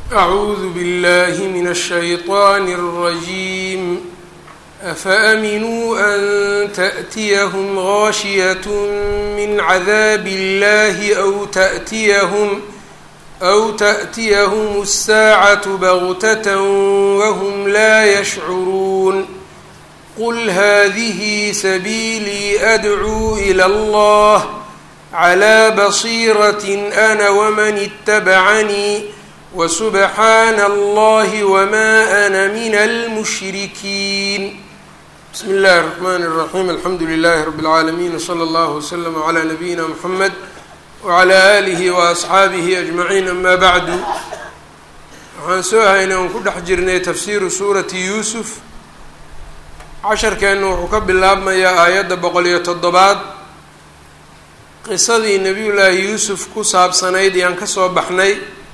أعوذ بالله من الشيطان الرجيم أفأمنوا أن تأتيهم غاشية من عذاب الله أو تأتيهم أو تأتيهم الساعة بغتة وهم لا يشعرون قل هذه سبيلي أدعو إلى الله على بصيرة أنا ومن اتبعني وسبحان الله وما أنا من المشركين بسم الله الرحمن الرحيم الحمد لله رب العالمين وصلى الله وسلم على نبينا محمد وعلى آله وأصxaabihi أجمعين أما bعd waxaan soo haynay oon ku dhex jirnay tafsiru suurati yuusuf casharkeenna wuxuu ka bilaabmayaa aayadda boqol iyo toddobaad qisadii nebiyullaahi yuusuf ku saabsanayd yaan ka soo baxnay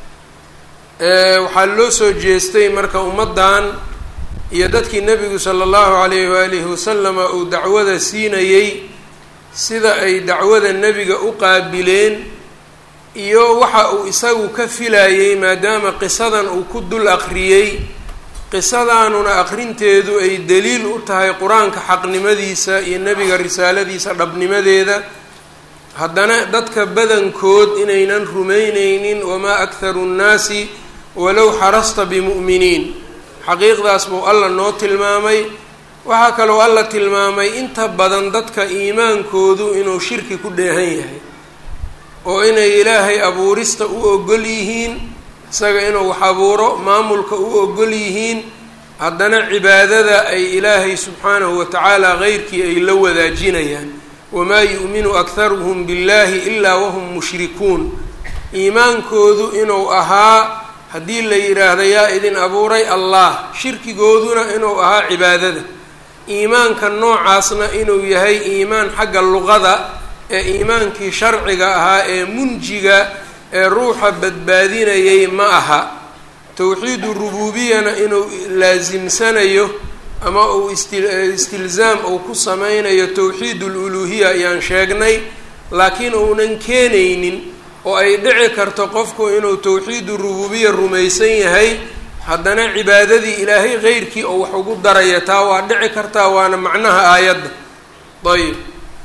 waxaa loo soo jeestay marka ummaddan iyo dadkii nebigu sala allahu calayhi waalihi wasalama uu dacwada siinayey sida ay dacwada nebiga u qaabileen iyo waxa uu isagu ka filayey maadaama qisadan uu ku dul aqriyey qisadaanuna aqrinteedu ay daliil u tahay qur-aanka xaqnimadiisa iyo nebiga risaaladiisa dhabnimadeeda haddana dadka badankood inaynan rumayneynin wamaa akharu nnaasi walow xarasta bimu'miniin xaqiiqdaas buu alla noo tilmaamay waxaa kaloo alla tilmaamay inta badan dadka iimaankoodu inuu shirki ku dheehan yahay oo inay ilaahay abuurista u ogol yihiin isaga inuu wax abuuro maamulka u ogol yihiin haddana cibaadada ay ilaahay subxaanahu watacaala keyrkii ay la wadaajinayaan wamaa yu'minu akharuhum billahi ilaa wahum mushrikuun iimaankoodu inuu ahaa haddii la yidhaahdo yaa idin abuuray allah shirkigooduna inuu ahaa cibaadada iimaanka noocaasna inuu yahay iimaan xagga luqada ee iimaankii sharciga ahaa ee munjiga ee ruuxa badbaadinayay ma aha towxiidu rububiyana inuu laasimsanayo ama uu istilzaam uu ku sameynayo towxiid ululuhiya ayaan sheegnay laakiin uunan keenaynin oo ay dhici karto qofku inuu towxiidu rububiya rumaysan yahay haddana cibaadadii ilaahay keyrkii oo wax ugu daraya taa waa dhici kartaa waana macnaha aayadda ayb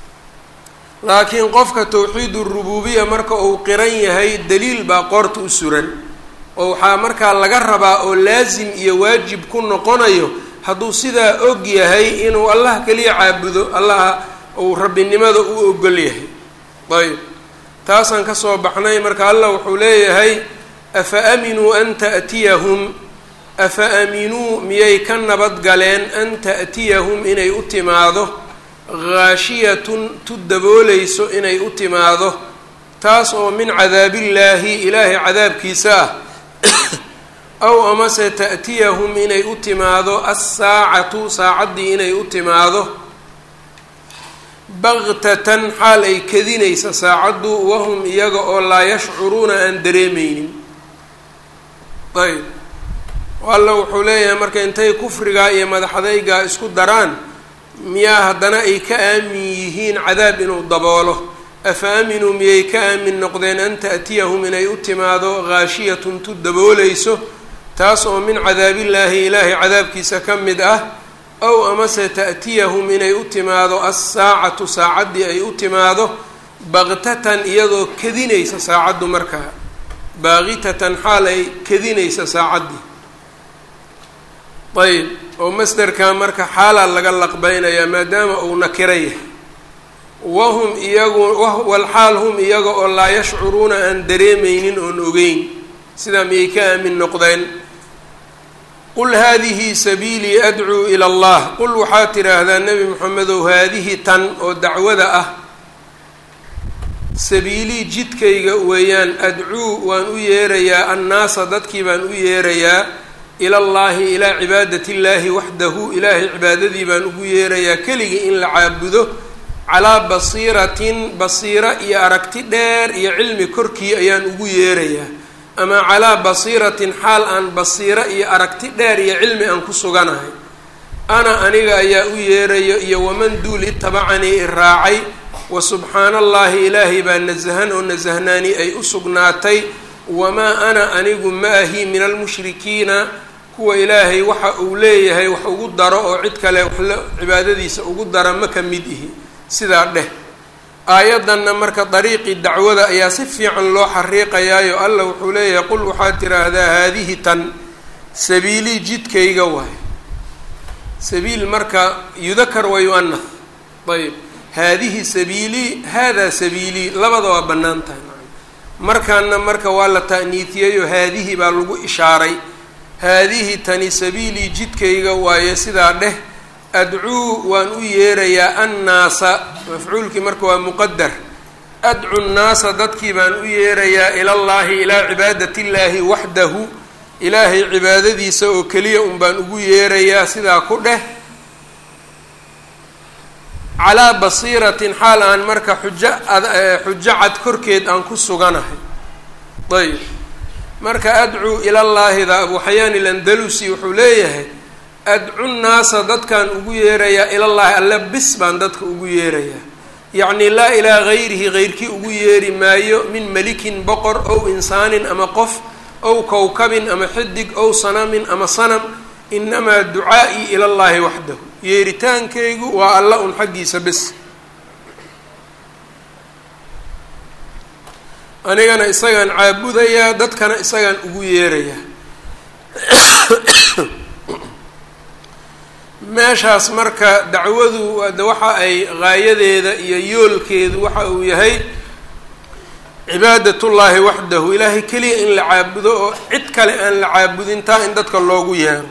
laakiin qofka towxiidu rububiya marka uu qiran yahay daliil baa qoorta u suran oo waxaa markaa laga rabaa oo laasim iyo waajib ku noqonayo hadduu sidaa og yahay inuu allah keliya caabudo allaha uu rabbinimada u ogol yahay ayb taasaan kasoo baxnay marka allah wuxuu leeyahay afa aaminuu an ta'tiyahum afa aaminuu miyay ka nabad galeen an ta'tiyahum inay u timaado ghaashiyatun tu daboolayso inay u timaado taas oo min cadaabillaahi ilaahay cadaabkiisa ah aw amase ta'tiyahum inay u timaado assaacatu saacaddii inay u timaado baktatan xaal ay kadinaysa saacaddu wahum iyaga oo laa yashcuruuna aan dareemeynin ayb alla wuxuu leeyahay marka intay kufrigaa iyo madaxadaygaa isku daraan miyaa haddana ay ka aamin yihiin cadaab inuu daboolo afa aaminuu miyay ka aamin noqdeen an ta'tiyahum inay u timaado ghaashiyatun tu daboolayso taas oo min cadaabillaahi ilaahay cadaabkiisa ka mid ah ow amase ta'tiyahum inay u timaado assaacatu saacaddii ay u timaado baktatan iyadoo kadinaysa saacaddu markaa baaqitatan xaal ay kadinaysa saacaddii ayb oo masderka marka xaalaa laga laqbeynayaa maadaama uu nakira yahay wahum iyagu walxaal hum iyaga oo laa yashcuruuna aan dareemeynin oon ogeyn sidaa miyay ka aamin noqdeen qul haadihi sabiilii adcuu ila allah qul waxaad tidhaahdaa nebi moxamedow haadihi tan oo dacwada ah sabiilii jidkayga weeyaan adcuu waan u yeerayaa annaasa dadkii baan u yeerayaa ilallaahi ilaa cibaadatiillaahi waxdahu ilaahay cibaadadii baan ugu yeerayaa keligii in la caabudo calaa basiiratin basiiro iyo aragti dheer iyo cilmi korkii ayaan ugu yeerayaa ama calaa basiiratin xaal aan basiiro iyo aragti dheer iyo cilmi aan ku suganahay ana aniga ayaa u yeerayo iyo waman duul itabacanii i raacay wa subxaana allaahi ilaahay baa nasahan oo nasahnaani ay u sugnaatay wamaa ana anigu ma ahi min almushrikiina kuwa ilaahay waxa uu leeyahay wax ugu daro oo cid kale waxla cibaadadiisa ugu dara ma ka mid ihi sidaa dheh aayaddanna marka dariiqii dacwada ayaa si fiican loo xariiqayaayo allah wuxuu leeyahay qul waxaad tiraahdaa haadihi tan sabiilii jidkayga waay sabiil marka yudakar wa yu-anah ayb haadihi sabiilii haadaa sabiilii labada waa bannaan tahay markaana marka waa la ta'niitiyeyo haadihi baa lagu ishaaray haadihi tani sabiilii jidkayga waaye sidaa dheh adcuu waan u yeerayaa annaasa mafcuulkii marka waa muqadar adcu nnaasa dadkii baan u yeerayaa ilallaahi ilaa cibaadati illaahi waxdahu ilaahay cibaadadiisa oo keliya un baan ugu yeerayaa sidaa ku dheh calaa basiiratin xaal aan marka xujo xujo cad korkeed aan ku suganahay ayb marka adcuu ilallaahida abu xayaan ilandalusi wuxuu leeyahay adcu nnaasa dadkaan ugu yeerayaa ilallaahi alle bis baan dadka ugu yeerayaa yacnii laa ilaa gayrihi geyrkii ugu yeeri maayo min melikin boqor ow insaanin ama qof ow kowkabin ama xidig ow sanamin ama sanam inamaa ducaa'ii ilallaahi waxdahu yeeritaankaygu waa alla un xaggiisa bes anigana isagaan caabudayaa dadkana isagaan ugu yeerayaa meeshaas marka dacwadu de waxa ay gaayadeeda iyo yoolkeedu waxa uu yahay cibaadatullaahi waxdahu ilaahay keliya in la caabudo oo cid kale aan la caabudin taa in dadka loogu yeero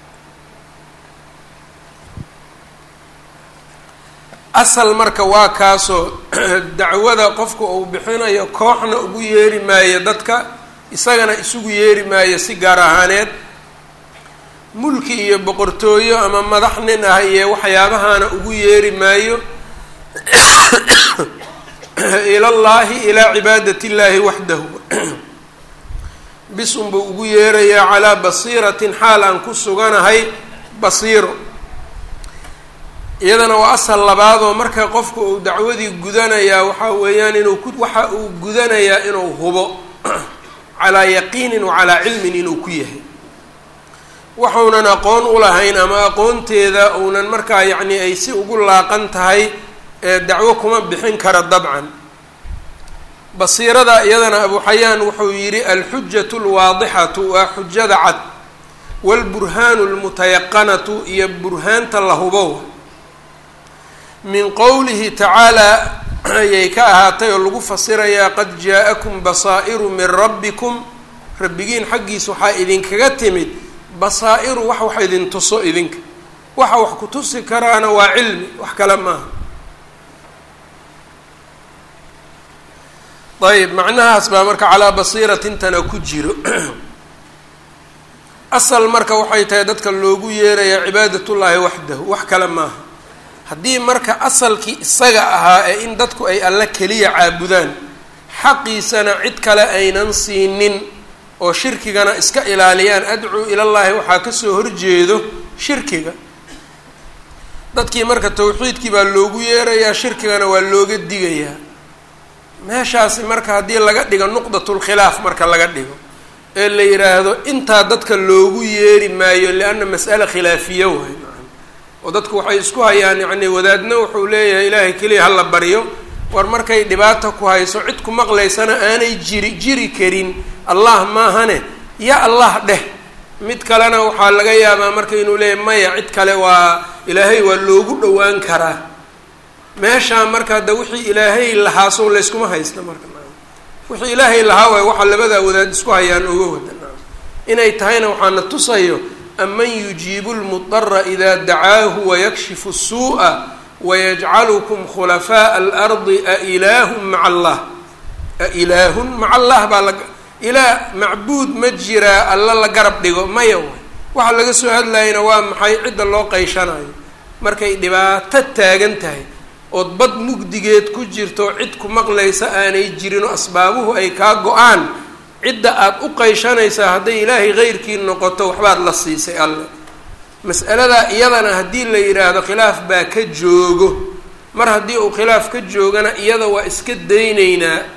asal marka waa kaasoo dacwada qofka uu bixinayo kooxna ugu yeeri maayo dadka isagana isugu yeeri maayo si gaar ahaaneed mulki iyo boqortooyo ama madax nin ah iyo waxyaabahana ugu yeeri maayo ilallaahi ilaa cibaadati illaahi waxdahu bis unbuu ugu yeerayaa calaa basiiratin xaal aan ku suganahay basiiro iyadana waa asal labaadoo marka qofka uu dacwadii gudanayaa waxaa weeyaan inuu ku waxa uu gudanayaa inuu hubo calaa yaqiinin wa calaa cilmin inuu ku yahay waxuunan aqoon u lahayn ama aqoonteeda uunan markaa yacni ay si ugu laaqan tahay ee dacwo kuma bixin kara dabcan basiirada iyadana abu xayaan wuxuu yidhi alxujatu lwaadixatu waa xujada cad waalburhaanu lmutayaqanatu iyo burhaanta la hubow min qowlihi tacaalaa ayay ka ahaatay oo lagu fasirayaa qad jaa-akum basaa'iru min rabbikum rabbigiin xaggiis waxaa idinkaga timid basaa'iru wax wax idin tuso idinka waxa wax ku tusi karaana waa cilmi wax kale maaha ayb macnahaas baa marka calaa basiiratintana ku jiro asal marka waxay tahay dadka loogu yeerayaa cibaadatullaahi waxdahu wax kale maaha haddii marka asalkii isaga ahaa ee in dadku ay alla keliya caabudaan xaqiisana cid kale aynan siinin oo shirkigana iska ilaaliyaan adcuu ilallaahi waxaa kasoo horjeedo shirkiga dadkii marka tawxiidkii baa loogu yeerayaa shirkigana waa looga digayaa meeshaasi marka haddii laga dhigo nuqdatulkhilaaf marka laga dhigo ee la yidhaahdo intaa dadka loogu yeeri maayo lianna mas'ale khilaafiya waay oo dadku waxay isku hayaan yacni wadaadna wuxuu leeyahay ilaahay keliya hala baryo war markay dhibaata ku hayso cid ku maqlaysana aanay jiri jiri karin allah maahane ya allah dheh mid kalena waxaa laga yaabaa marka inuu leeyahay maya cid kale waa ilaahay waa loogu dhowaan karaa meeshaa marka hadda wixii ilaahay lahaa sow layskuma haysta marka wixii ilaahay lahaa waay waxaa labadaa wadaad isku hayaan oga wada inay tahayna waxaana tusayo aman yujiibu lmudara idaa dacaahu wayakshifu الsuuءa wayajcalukum khulafaaءa alardi ailaahun maca allah ailaahun maca allah baa la ilaa macbuud ma jiraa alla la garab dhigo maya waay waxa laga soo hadlayana waa maxay cidda loo qeyshanayo markay dhibaato taagan tahay ood bad mugdigeed ku jirto cid ku maqlaysa aanay jirinoo asbaabuhu ay kaa go-aan cidda aada u qeyshanaysaa hadday ilaahay keyrkii noqoto waxbaad la siisay alle mas'aladaa iyadana haddii la yidhaahdo khilaaf baa ka joogo mar haddii uu khilaaf ka joogana iyada waa iska daynaynaa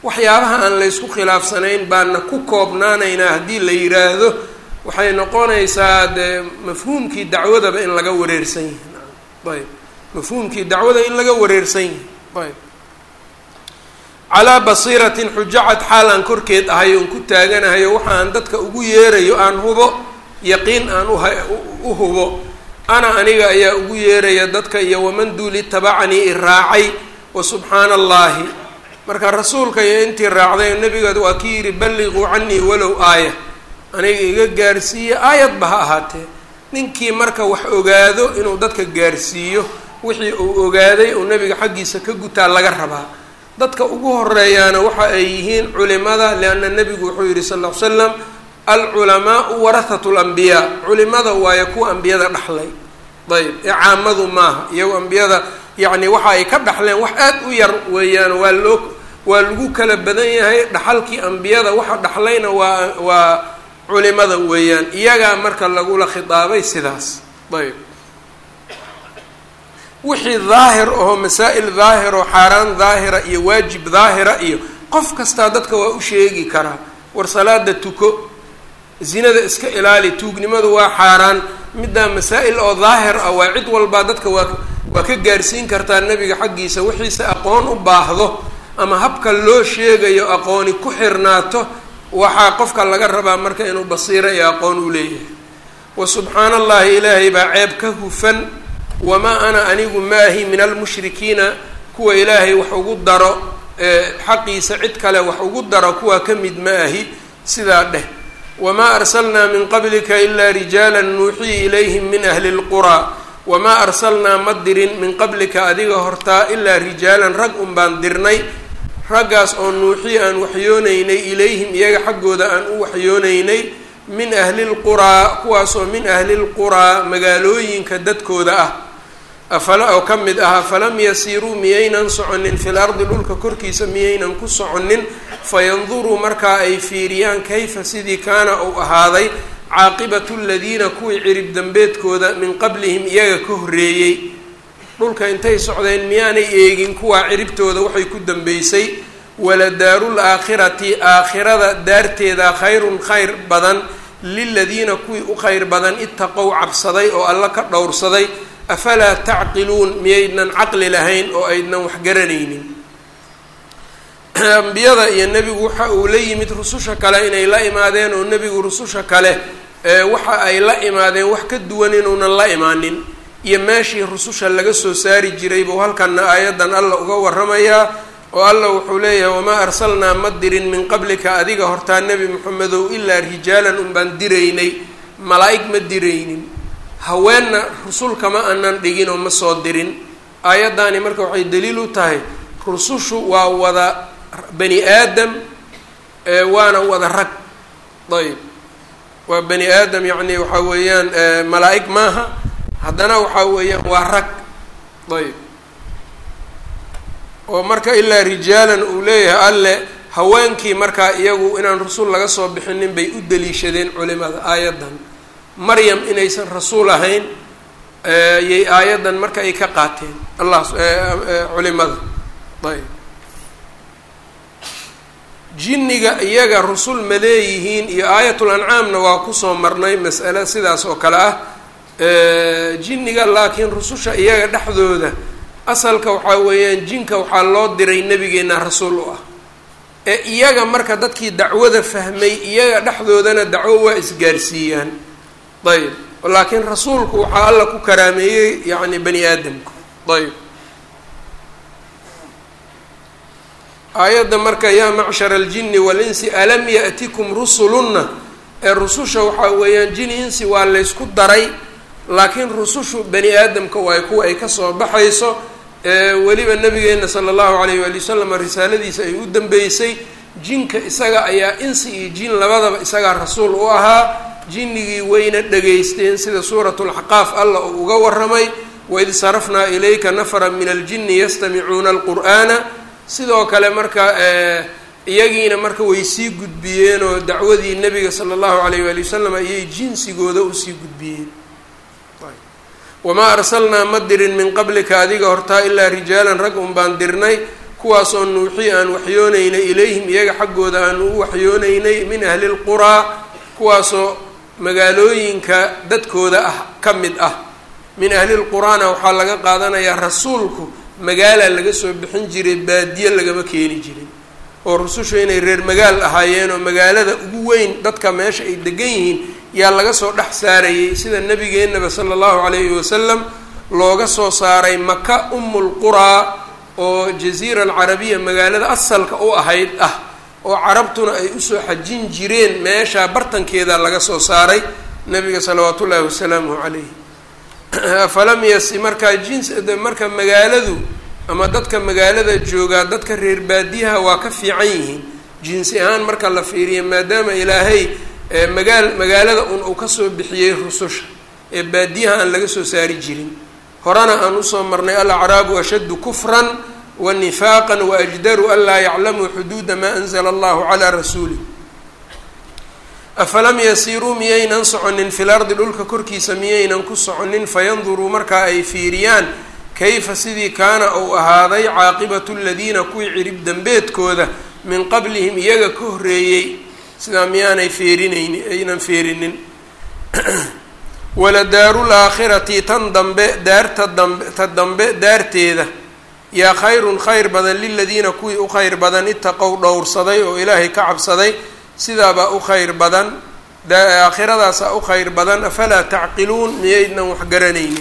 waxyaabaha aan laysku khilaafsanayn baana ku koobnaanaynaa haddii la yiraahdo waxay noqonaysaa dee mafhuumkii dacwadaba in laga wareersan yahay ayb mafhuumkii dacwada in laga wareersan yahay ayb calaa basiiratin xujacad xaal aan korkeed ahay oon ku taaganahayo waxa aan dadka ugu yeerayo aan hubo yaqiin aan u hubo ana aniga ayaa ugu yeeraya dadka iyo waman duuli tabacanii i raacay wa subxaana allahi marka rasuulka iyo intii raacday nabiga waa ki yidhi balliquu canii walow aaya aniga iga gaarsiiye aayadba ha ahaatee ninkii marka wax ogaado inuu dadka gaarsiiyo wixii uu ogaaday uu nabiga xaggiisa ka gutaa laga rabaa dadka ugu horeeyaana waxa ay yihiin culimada lianna nebigu wuxuu yihi sal ll ly slam alculamaau warahatu lambiyaa culimada waayo kuwa ambiyada dhaxlay ayb ee caamadu maaha iyago ambiyada yacni waxa ay ka dhaxleen wax aad u yar weeyaan waa loo waa lagu kala badan yahay dhaxalkii ambiyada waxa dhaxlayna waa waa culimada weeyaan iyagaa marka lagula khitaabay sidaas ayb wixii daahir oo masaa-il daahir oo xaaraan daahira iyo waajib daahira iyo qof kastaa dadka waa u sheegi karaa war salaada tuko zinada iska ilaali tuugnimadu waa xaaraan middaa masaa-il oo daahir ah waa cid walbaa dadka waa waa ka gaarsiin kartaa nebiga xaggiisa wixiise aqoon u baahdo ama habka loo sheegayo aqooni ku xirnaato waxaa qofka laga rabaa marka inuu basiiro iyo aqoon u leeyahay wa subxaana allahi ilaahay baa ceeb ka hufan wamaa ana anigu maahi min almushrikiina kuwa ilaahay wax ugu daro xaqiisa cid kale wax ugu daro kuwa ka mid ma ahi sidaa dheh wamaa arsalnaa min qablika ilaa rijaala nuuxii ilayhim min ahli lquraa wamaa arsalnaa ma dirin min qablika adiga hortaa ilaa rijaalan rag un baan dirnay raggaas oo nuuxii aan waxyoonaynay ilayhim iyaga xaggooda aan u waxyoonaynay min ahli lquraa kuwaasoo min ahli lquraa magaalooyinka dadkooda ah afala oo ka mid ah afalam yasiiruu miyaynan soconin fil ardi dhulka korkiisa miyaynan ku soconin fayanduruu markaa ay fiiriyaan kayfa sidii kaana uu ahaaday caaqibatu ladiina kuwii cirib dambeedkooda min qablihim iyaga ka horreeyey dhulka intay socdeen miyaanay eegin kuwaa ciribtooda waxay ku dambeysay waladaaru laakhirati aakhirada daarteeda khayrun khayr badan liladiina kuwii u khayr badan itaqow cabsaday oo alla ka dhowrsaday afalaa tacqiluun miyaydnan caqli lahayn oo aydnan wax garanaynin ambiyada iyo nebigu waxa uu la yimid rususha kale inay la imaadeen oo nebigu rususha kale waxa ay la imaadeen wax ka duwan inuunan la imaanin iyo meeshii rususha laga soo saari jiray buu halkana aayadan alla uga waramayaa oo alla wuxuu leeyahay wamaa arsalnaa ma dirin min qablika adiga hortaa nebi moxamedow ilaa rijaalan unbaan diraynay malaa-ig ma diraynin haweenna rusulka ma aanan dhigin oo ma soo dirin aayaddaani marka waxay daliil u tahay rusushu waa wada bani aadam waana wada rag ayb waa bani aadam yacni waxaa weeyaan malaa-ig maaha haddana waxaa weeyaan waa rag ayb oo marka ilaa rijaalan uu leeyahay alle haweenkii markaa iyagu inaan rasuul laga soo bixinin bay u daliishadeen culimada aayaddan maryam inaysan rasuul ahayn yay aayaddan marka ay ka qaateen allah culimada ayb jinniga iyaga rusul ma leeyihiin iyo aayatul ancaamna waa kusoo marnay mas'ale sidaas oo kale ah jinniga laakiin rususha iyaga dhexdooda asalka waxaa weeyaan jinka waxaa loo diray nebigeenna rasuul u ah ee iyaga marka dadkii dacwada fahmay iyaga dhexdoodana dacwo waa isgaarsiiyaan ayb laakiin rasuulku waxaa alla ku karaameeyey yacni bani aadamka ayb aayadda marka yaa macshara aljini walinsi alam ya'tikum rusulunna ee rususha waxaa weeyaan jin insi waa laysku daray laakiin rusushu bani aadamka waay kuwa ay kasoo baxayso weliba nabigeena sala allahu alayh waali wasalam risaaladiisa ay u dambeysay jinka isaga ayaa insi iyo jin labadaba isagaa rasuul u ahaa jinnigii wayna dhegaysteen sida suuratu lxaqaaf alla uu uga waramay waid sarafnaa ilayka nafara min aljini yastamicuuna alqur'aana sidoo kale marka iyagiina marka way sii gudbiyeen oo dacwadii nebiga sala allahu alayh waali wasalam ayay jinsigooda usii gudbiyeen wamaa arsalnaa ma dirin min qablika adiga hortaa ilaa rijaalan rag un baan dirnay kuwaasoo nuuxii aan waxyoonaynay ilayhim iyaga xaggooda aan u waxyoonaynay min ahli lquraa kuwaasoo magaalooyinka dadkooda ah ka mid ah min ahli lquraana waxaa laga qaadanayaa rasuulku magaala laga soo bixin jiray baadiye lagama keeni jirin oo rusushu inay reer magaal ahaayeen oo magaalada ugu weyn dadka meesha ay degan yihiin yaa laga soo dhex saarayay sida nabigeennaba sala allahu calayhi wasalam looga soo saaray maka umulquraa oo jaziira alcarabiya magaalada asalka u ahayd ah oo carabtuna ay usoo xajin jireen meeshaa bartankeeda laga soo saaray nabiga salawaatu ullaahi wasalaamuhu calayhi afalam yas markaa jins marka magaaladu ama dadka magaalada joogaa dadka reer baadiyaha waa ka fiican yihiin jinsi ahaan marka la fiiriya maadaama ilaahay magaal magaalada un uu kasoo bixiyey rususha ee baadiyaha aan laga soo saari jirin horena aan usoo marnay alacraabu ashaddu kufran wa nifaaqan waajdaru an laa yaclamuu xuduuda maa anzla allahu calaa rasuulih afalam yasiiruu miyaynan soconin fil ardi dhulka korkiisa miyaynan ku soconin fayanduruu markaa ay fiiriyaan kayfa sidii kaana uu ahaaday caaqibatu ladiina kuwii cirib dembeedkooda min qablihim iyaga ka horreeyey sidaa miyaanay feerinayni aynan feerinin waladaaru laakhirati tan dambe daarta dambe ta dambe daarteeda yaa khayrun khayr badan liladiina kuwii u khayr badan itaqow dhowrsaday oo ilaahay ka cabsaday sidaabaa u khayr badan aakhiradaasa u khayr badan afalaa tacqiluun miyaydnan wax garanaynin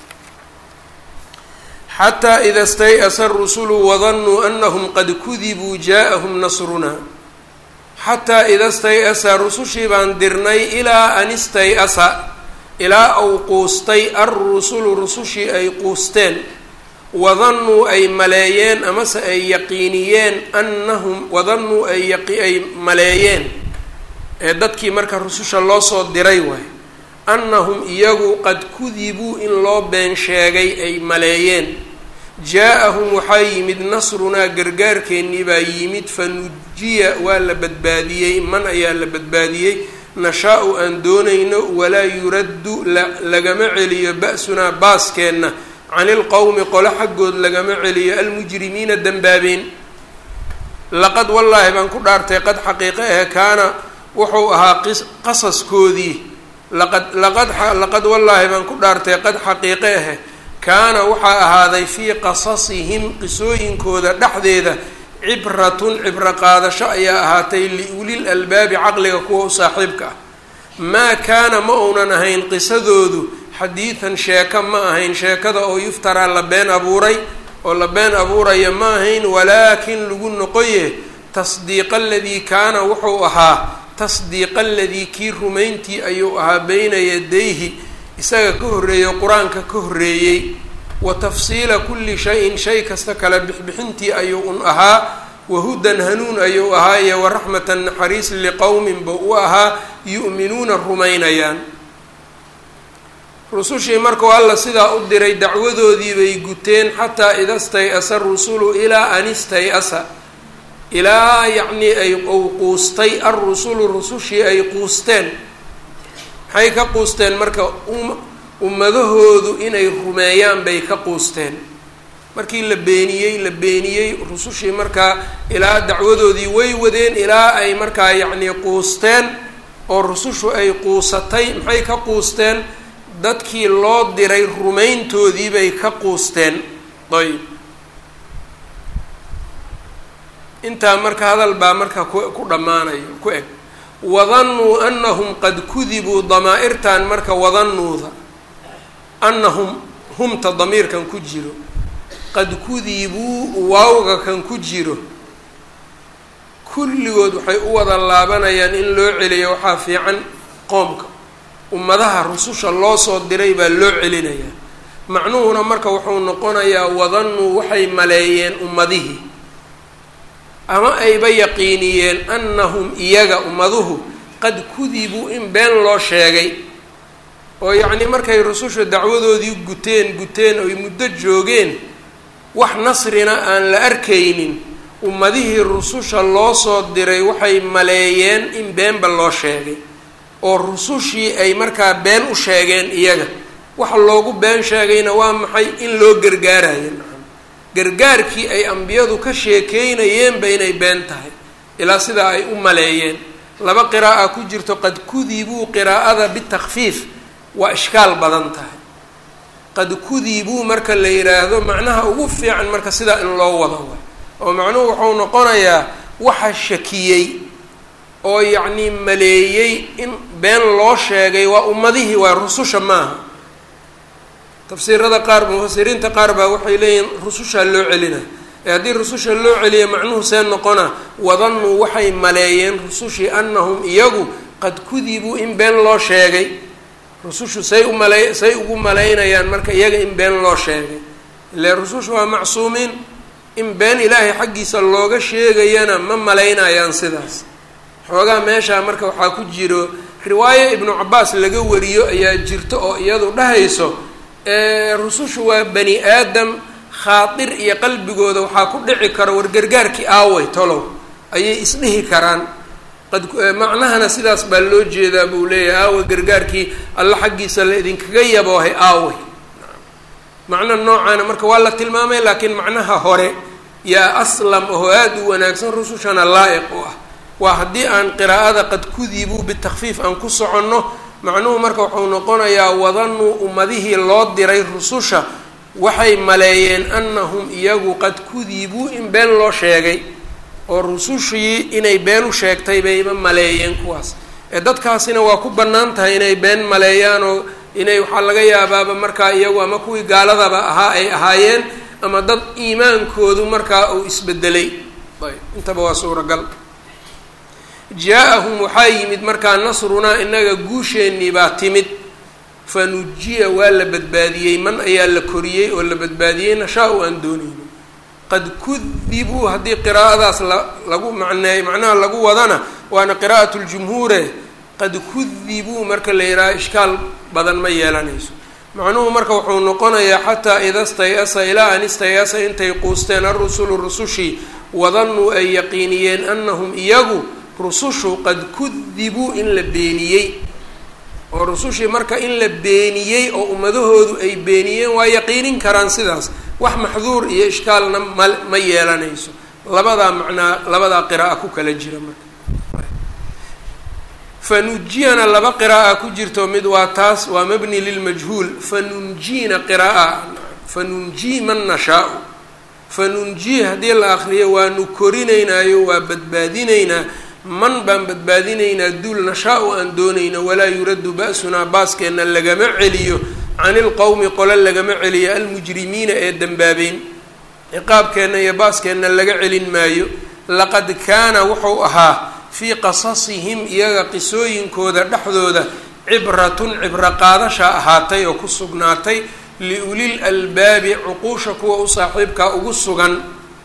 xataa ida stay-asa rusulu wadannuu anahum qad kudibuu jaa-ahum nasrunaa xataa ida stay-asa rusushii baan dirnay ilaa an istay-asa ilaa uu quustay alrusulu rusushii ay quusteen wadannuu ay maleeyeen amase ay yaqiiniyeen annahum wadannuu ay ay maleeyeen ee dadkii marka rususha loo soo diray waay annahum iyagu qad kudibuu in loo been sheegay ay maleeyeen jaa-ahum waxaa yimid nasrunaa gargaarkeennii baa yimid fa nujiya waa la badbaadiyey man ayaa la badbaadiyey nashaa-u aan doonayno walaa yuraddu lagama celiyo ba-sunaa baaskeenna cani ilqowmi qolo xaggood lagama celiyo almujrimiina dembaabeen laqad wallaahi baan ku dhaartay qad xaqiiqe ahe kaana wuxuu ahaa qasaskoodii laqad laqad laqad wallaahi baan ku dhaartay qad xaqiiqe ahe kaana waxaa ahaaday fii qasasihim qisooyinkooda dhexdeeda cibratun cibro qaadasho ayaa ahaatay liulil albaabi caqliga kuwa u saaxiibka ah maa kaana ma uunan ahayn qisadoodu xadiidan sheeko ma ahayn sheekada oo yuftaraa la been abuuray oo la been abuuraya ma ahayn walaakin lagu noqoye tasdiiqa aladii kaana wuxuu ahaa tasdiiqa aladii kii rumayntii ayuu ahaa beyna yadayhi isaga ka horreeyey qur-aanka ka horreeyey wa tafsiila kulli shayin shay kasta kala bixbixintii ayuu un ahaa wahudan hanuun ayuu ahaa iyo waraxmatan naxariis liqowmin ba u ahaa yu'minuuna rumaynayaan rusushii markuu alla sidaa u diray dacwadoodii bay guteen xataa ida stay-asa rusulu ilaa an istay-asa ilaa yacnii ay ou quustay alrusulu rusushii ay quusteen maxay ka quusteen marka ummadahoodu inay rumeeyaan bay ka quusteen markii la beeniyey la beeniyey rusushii markaa ilaa dacwadoodii way wadeen ilaa ay markaa yacnii quusteen oo rusushu ay quusatay maxay ka quusteen dadkii loo diray rumayntoodii bay ka quusteen ayb intaa marka hadal baa marka ku dhammaanayo ku eg wadannuu anahum qad kudibuu damaa-irtan marka wadannuuda annahum humta damiirkan ku jiro qad kudibuu waawga kan ku jiro kulligood waxay u wada laabanayaan in loo celiyo waxaa fiican qoomka ummadaha rususha loo soo diray baa loo celinayaa macnuhuna marka wuxuu noqonayaa wadannuu waxay maleeyeen ummadihii ama ayba yaqiiniyeen annahum iyaga ummaduhu qad kudibuu in been loo sheegay oo yacnii markay rususha dacwadoodii guteen guteen oy muddo joogeen wax nasrina aan la arkaynin ummadihii rususha loo soo diray waxay maleeyeen in beenba loo sheegay oo rusushii ay markaa been u sheegeen iyaga waxa loogu been sheegayna waa maxay in loo gargaarayo gargaarkii ay ambiyadu ka sheekeynayeenba inay been tahay ilaa sidaa ay u maleeyeen laba qiraa'a ku jirto qad kudibuu qiraa'ada bitakfiif waa ishkaal badan tahay qad kudibuu marka la yidhaahdo macnaha ugu fiican marka sidaa in loo wado wa oo macnuhu wuxuu noqonayaa waxa shakiyey oo yacnii maleeyey in been loo sheegay waa ummadihii waa rususha maaha tafsiirada qaar mufasiriinta qaar baa waxay leeyihiin rusushaa loo celina ee haddii rususha loo celiya macnuhu see noqona wadannuu waxay maleeyeen rusushii annahum iyagu qad kudibuu in been loo sheegay rusushu say u male say ugu malaynayaan marka iyaga in been loo sheegay ile rusushu waa macsuumiin in been ilaahay xaggiisa looga sheegayana ma malaynayaan sidaas xoogaa meeshaa marka waxaa ku jiro riwaayo ibnu cabaas laga wariyo ayaa jirto oo iyadu dhahayso rusushu waa bani aadam khaadir iyo qalbigooda waxaa ku dhici karo wargargaarkii aaway tolow ayay isdhihi karaan qad macnahana sidaas baa loo jeedaa buu leeyahay aawa gargaarkii alla xaggiisa la idinkaga yaboohay aaway macno noocaana marka waa la tilmaamay laakiin macnaha hore yaa aslam oo aada u wanaagsan rusushana laa-iq u ah waa haddii aan qiraa'ada qad kudibuu bitakfiif aan ku soconno macnuhu marka wuxuu noqonayaa wadanuu ummadihii loo diray rususha waxay maleeyeen annahum iyagu qad kudibuu in been loo sheegay oo rusushii inay been u sheegtay bayba maleeyeen kuwaas ee dadkaasina waa ku bannaan tahay inay been maleeyaan oo inay waxaa laga yaabaaba markaa iyagu ama kuwii gaaladaba ahaa ay ahaayeen ama dad iimaankoodu markaa uu isbedelay ayb intaba waa suuragal jaa-ahum waxaa yimid markaa nasrunaa inaga guusheennii baa timid fa nujiya waa la badbaadiyey man ayaa la koriyey oo la badbaadiyey nashaa-u aan doonayno qad kudibuu haddii qiraa'adaas la lagu macneey macnaha lagu wadana waana qiraa'at ljumhuure qad kudibuu marka la yidhaha ishkaal badan ma yeelanayso macnuhu marka wuxuu noqonayaa xataa ida stay-asa ilaa an istay-asa intay quusteen arusulu rusushii wadanuu ay yaqiiniyeen annahum iyagu rusushu qad kudibuu in la beeniyey oo rusushii marka in la beeniyey oo ummadahoodu ay beeniyeen waa yaqiinin karaan sidaas wax maxduur iyo ishkaalna ma ma yeelanayso labadaa macnaa labadaa qira'a ku kala jira marka fanujiyana laba qira'a ku jirto mid waa taas waa mabni lilmajhuul fanunjiina qira'a fanunjii man nashaau fanunjii haddii la akriyo waanu korinaynaayo waa badbaadinaynaa man baan badbaadinaynaa duul nashaa-u aan doonayno walaa yuraddu ba-sunaa baaskeenna lagama celiyo can ilqowmi qole lagama celiyo almujrimiina ee dembaabeen ciqaabkeenna iyo baaskeenna laga celin maayo laqad kaana wuxuu ahaa fii qasasihim iyaga qisooyinkooda dhexdooda cibratun cibro qaadasha ahaatay oo ku sugnaatay liulil albaabi cuquusha kuwa u saaxiibkaa ugu sugan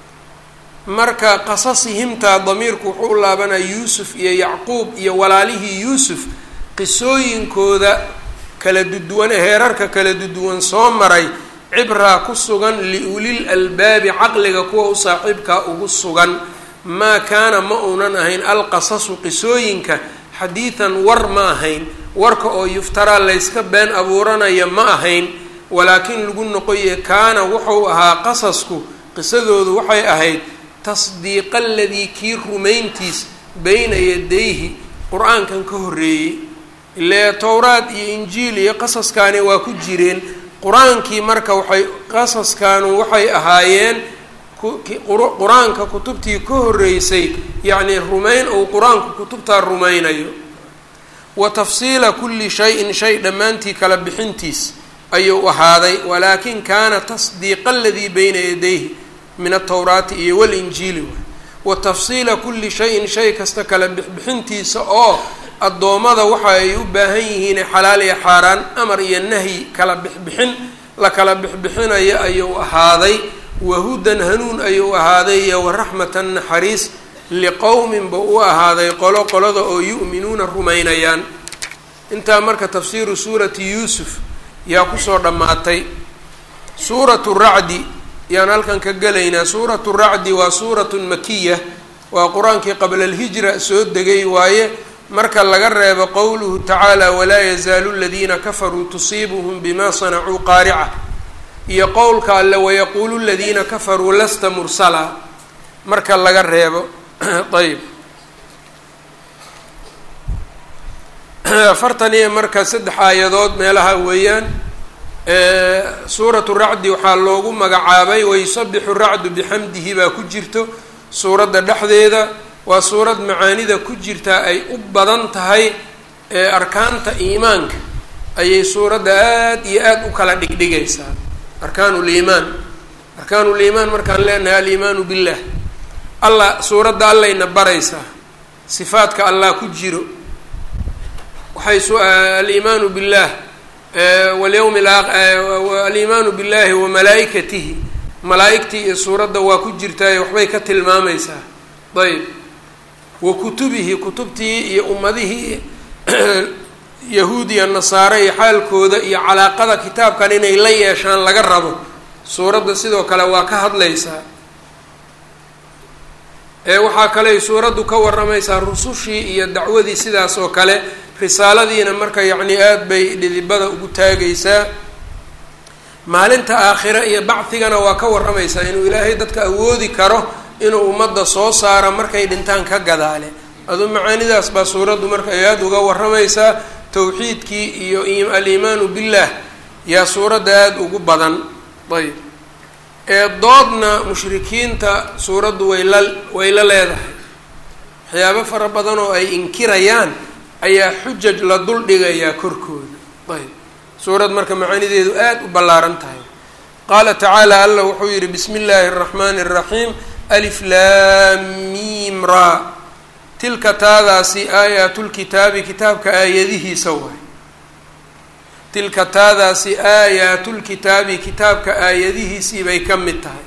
marka qasasihimtaa damiirku wuxuu u laabanaya yuusuf iyo yacquub iyo walaalihii yuusuf qisooyinkooda kala duduwan heerarka kala duduwan soo maray cibraa ku sugan liulil albaabi caqliga kuwa u saaxiibkaa ugu sugan maa kaana ma uunan ahayn alqasasu qisooyinka xadiidan war ma ahayn warka oo yuftaraa layska been abuuranaya ma ahayn walaakin lagu noqoye kaana wuxuu ahaa qasasku qisadoodu waxay ahayd tasdiiqa aladii kii rumayntiis beyna yadayhi qur-aankan ka horreeyey ile towraad iyo injiil iyo qasaskaani waa ku jireen qur-aankii marka waxay qasaskaanu waxay ahaayeen qur-aanka kutubtii ka horreysay yacnii rumayn uu qur-aanku kutubtaa rumaynayo wa tafsiila kulli shay-in shay dhammaantii kala bixintiis ayuu ahaaday walaakin kaana tasdiiqa aladii beyna yadayhi min altowraati iyo walinjiili waay wa tafsiila kulli shayin shay kasta kala bixbixintiisa oo addoommada waxa ay u baahan yihiin xalaal iyo xaaraan amar iyo nahyi kala bixbixin la kala bixbixinayo ayuu ahaaday wahudan hanuun ayuu ahaaday iyo waraxmatan naxariis liqowmin ba u ahaaday qolo qolada oo yu'minuuna rumaynayaan intaa marka tafsiiru suurati yuusuf yaa kusoo dhammaatay suuratu racdi yaan halkan ka gelaynaa suuratu racdi waa suuratun makiya waa qur-aankii qabla alhijra soo degay waaye marka laga reebo qowluhu tacaala walaa yazaalu aladiina kafaruu tusiibuhum bima sanacuu qaarica iyo qowlka alle wayaquulu ladiina kafaruu lasta mursala marka laga reebo ayb afartan iyo marka saddex aayadood meelaha weeyaan suuratu racdi waxaa loogu magacaabay wayusabixu racdu bixamdihi baa ku jirto suuradda dhexdeeda waa suurad macaanida ku jirtaa ay u badan tahay arkaanta iimaanka ayay suuradda aad iyo aad u kala dhigdhigaysaa arkaan liimaan arkaan liimaan markaan leenahay aliimaanu billah allah suuradda allayna baraysaa sifaadka allah ku jiro waxay aliimaanu billah walyawmi aliimaanu billahi wa malaaikatihi malaa-igtii iyo suuradda waa ku jirtaayo waxbay ka tilmaamaysaa ayb wa kutubihi kutubtii iyo ummadihii yahuud iyo nasaare iyo xaalkooda iyo calaaqada kitaabkan inay la yeeshaan laga rabo suuradda sidoo kale waa ka hadlaysaa ee waxaa kaley suuraddu ka waramaysaa rusushii iyo dacwadii sidaas oo kale risaaladiina marka yacni aada bay dhidibada ugu taagaysaa maalinta aakhire iyo bacdigana waa ka waramaysaa inuu ilaahay dadka awoodi karo inuu ummadda soo saaro markay dhintaan ka gadaale aduu macaanidaas baa suuraddu marka ay aada uga waramaysaa tawxiidkii iyo aliimaanu billah yaa suuradda aada ugu badan ayb ee doodna mushrikiinta suuraddu way la way la leedahay waxyaabo fara badan oo ay inkirayaan ayaa xujaj la dul dhigayaa korkooda ayb suurad marka macaanideedu aada u ballaaran tahay qaala tacaala allah wuxuu yihi bismi illaahi araxmaani araxiim alif laam miim ra tilka taadaasi aayaatulkitaabi kitaabka aayadihiisa waay tilka taadaasi aayaatulkitaabi kitaabka aayadihiisii bay ka mid tahay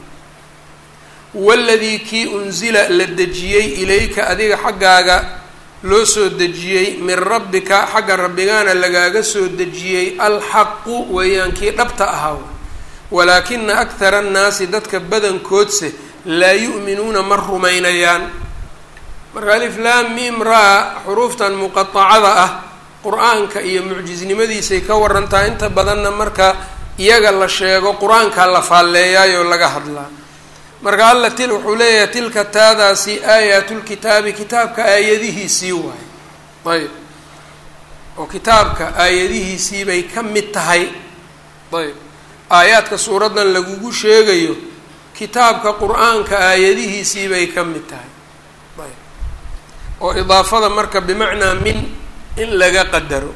waladii kii unsila la dejiyey ilayka adiga xaggaaga loo soo dejiyey min rabbika xagga rabbigaana lagaaga soo dejiyey alxaqu weeyaan kii dhabta ahaa walaakina akhara annaasi dadka badankoodse laa yu'minuuna ma rumaynayaan marka alif laam miim raa xuruuftan muqatacada ah qur-aanka iyo mucjisnimadiisay ka warantaa inta badanna marka iyaga la sheego qur-aankaa la faalleeyaayoo laga hadlaa marka alla til wuxuu leeyahay tilka taadaasi aayaatulkitaabi kitaabka aayadihiisii waaye ayb oo kitaabka aayadihiisii bay ka mid tahay ayb aayaadka suuraddan lagugu sheegayo kitaabka qur-aanka aayadihiisii bay ka mid tahay ayb oo idaafada marka bimacnaa min in laga qadaro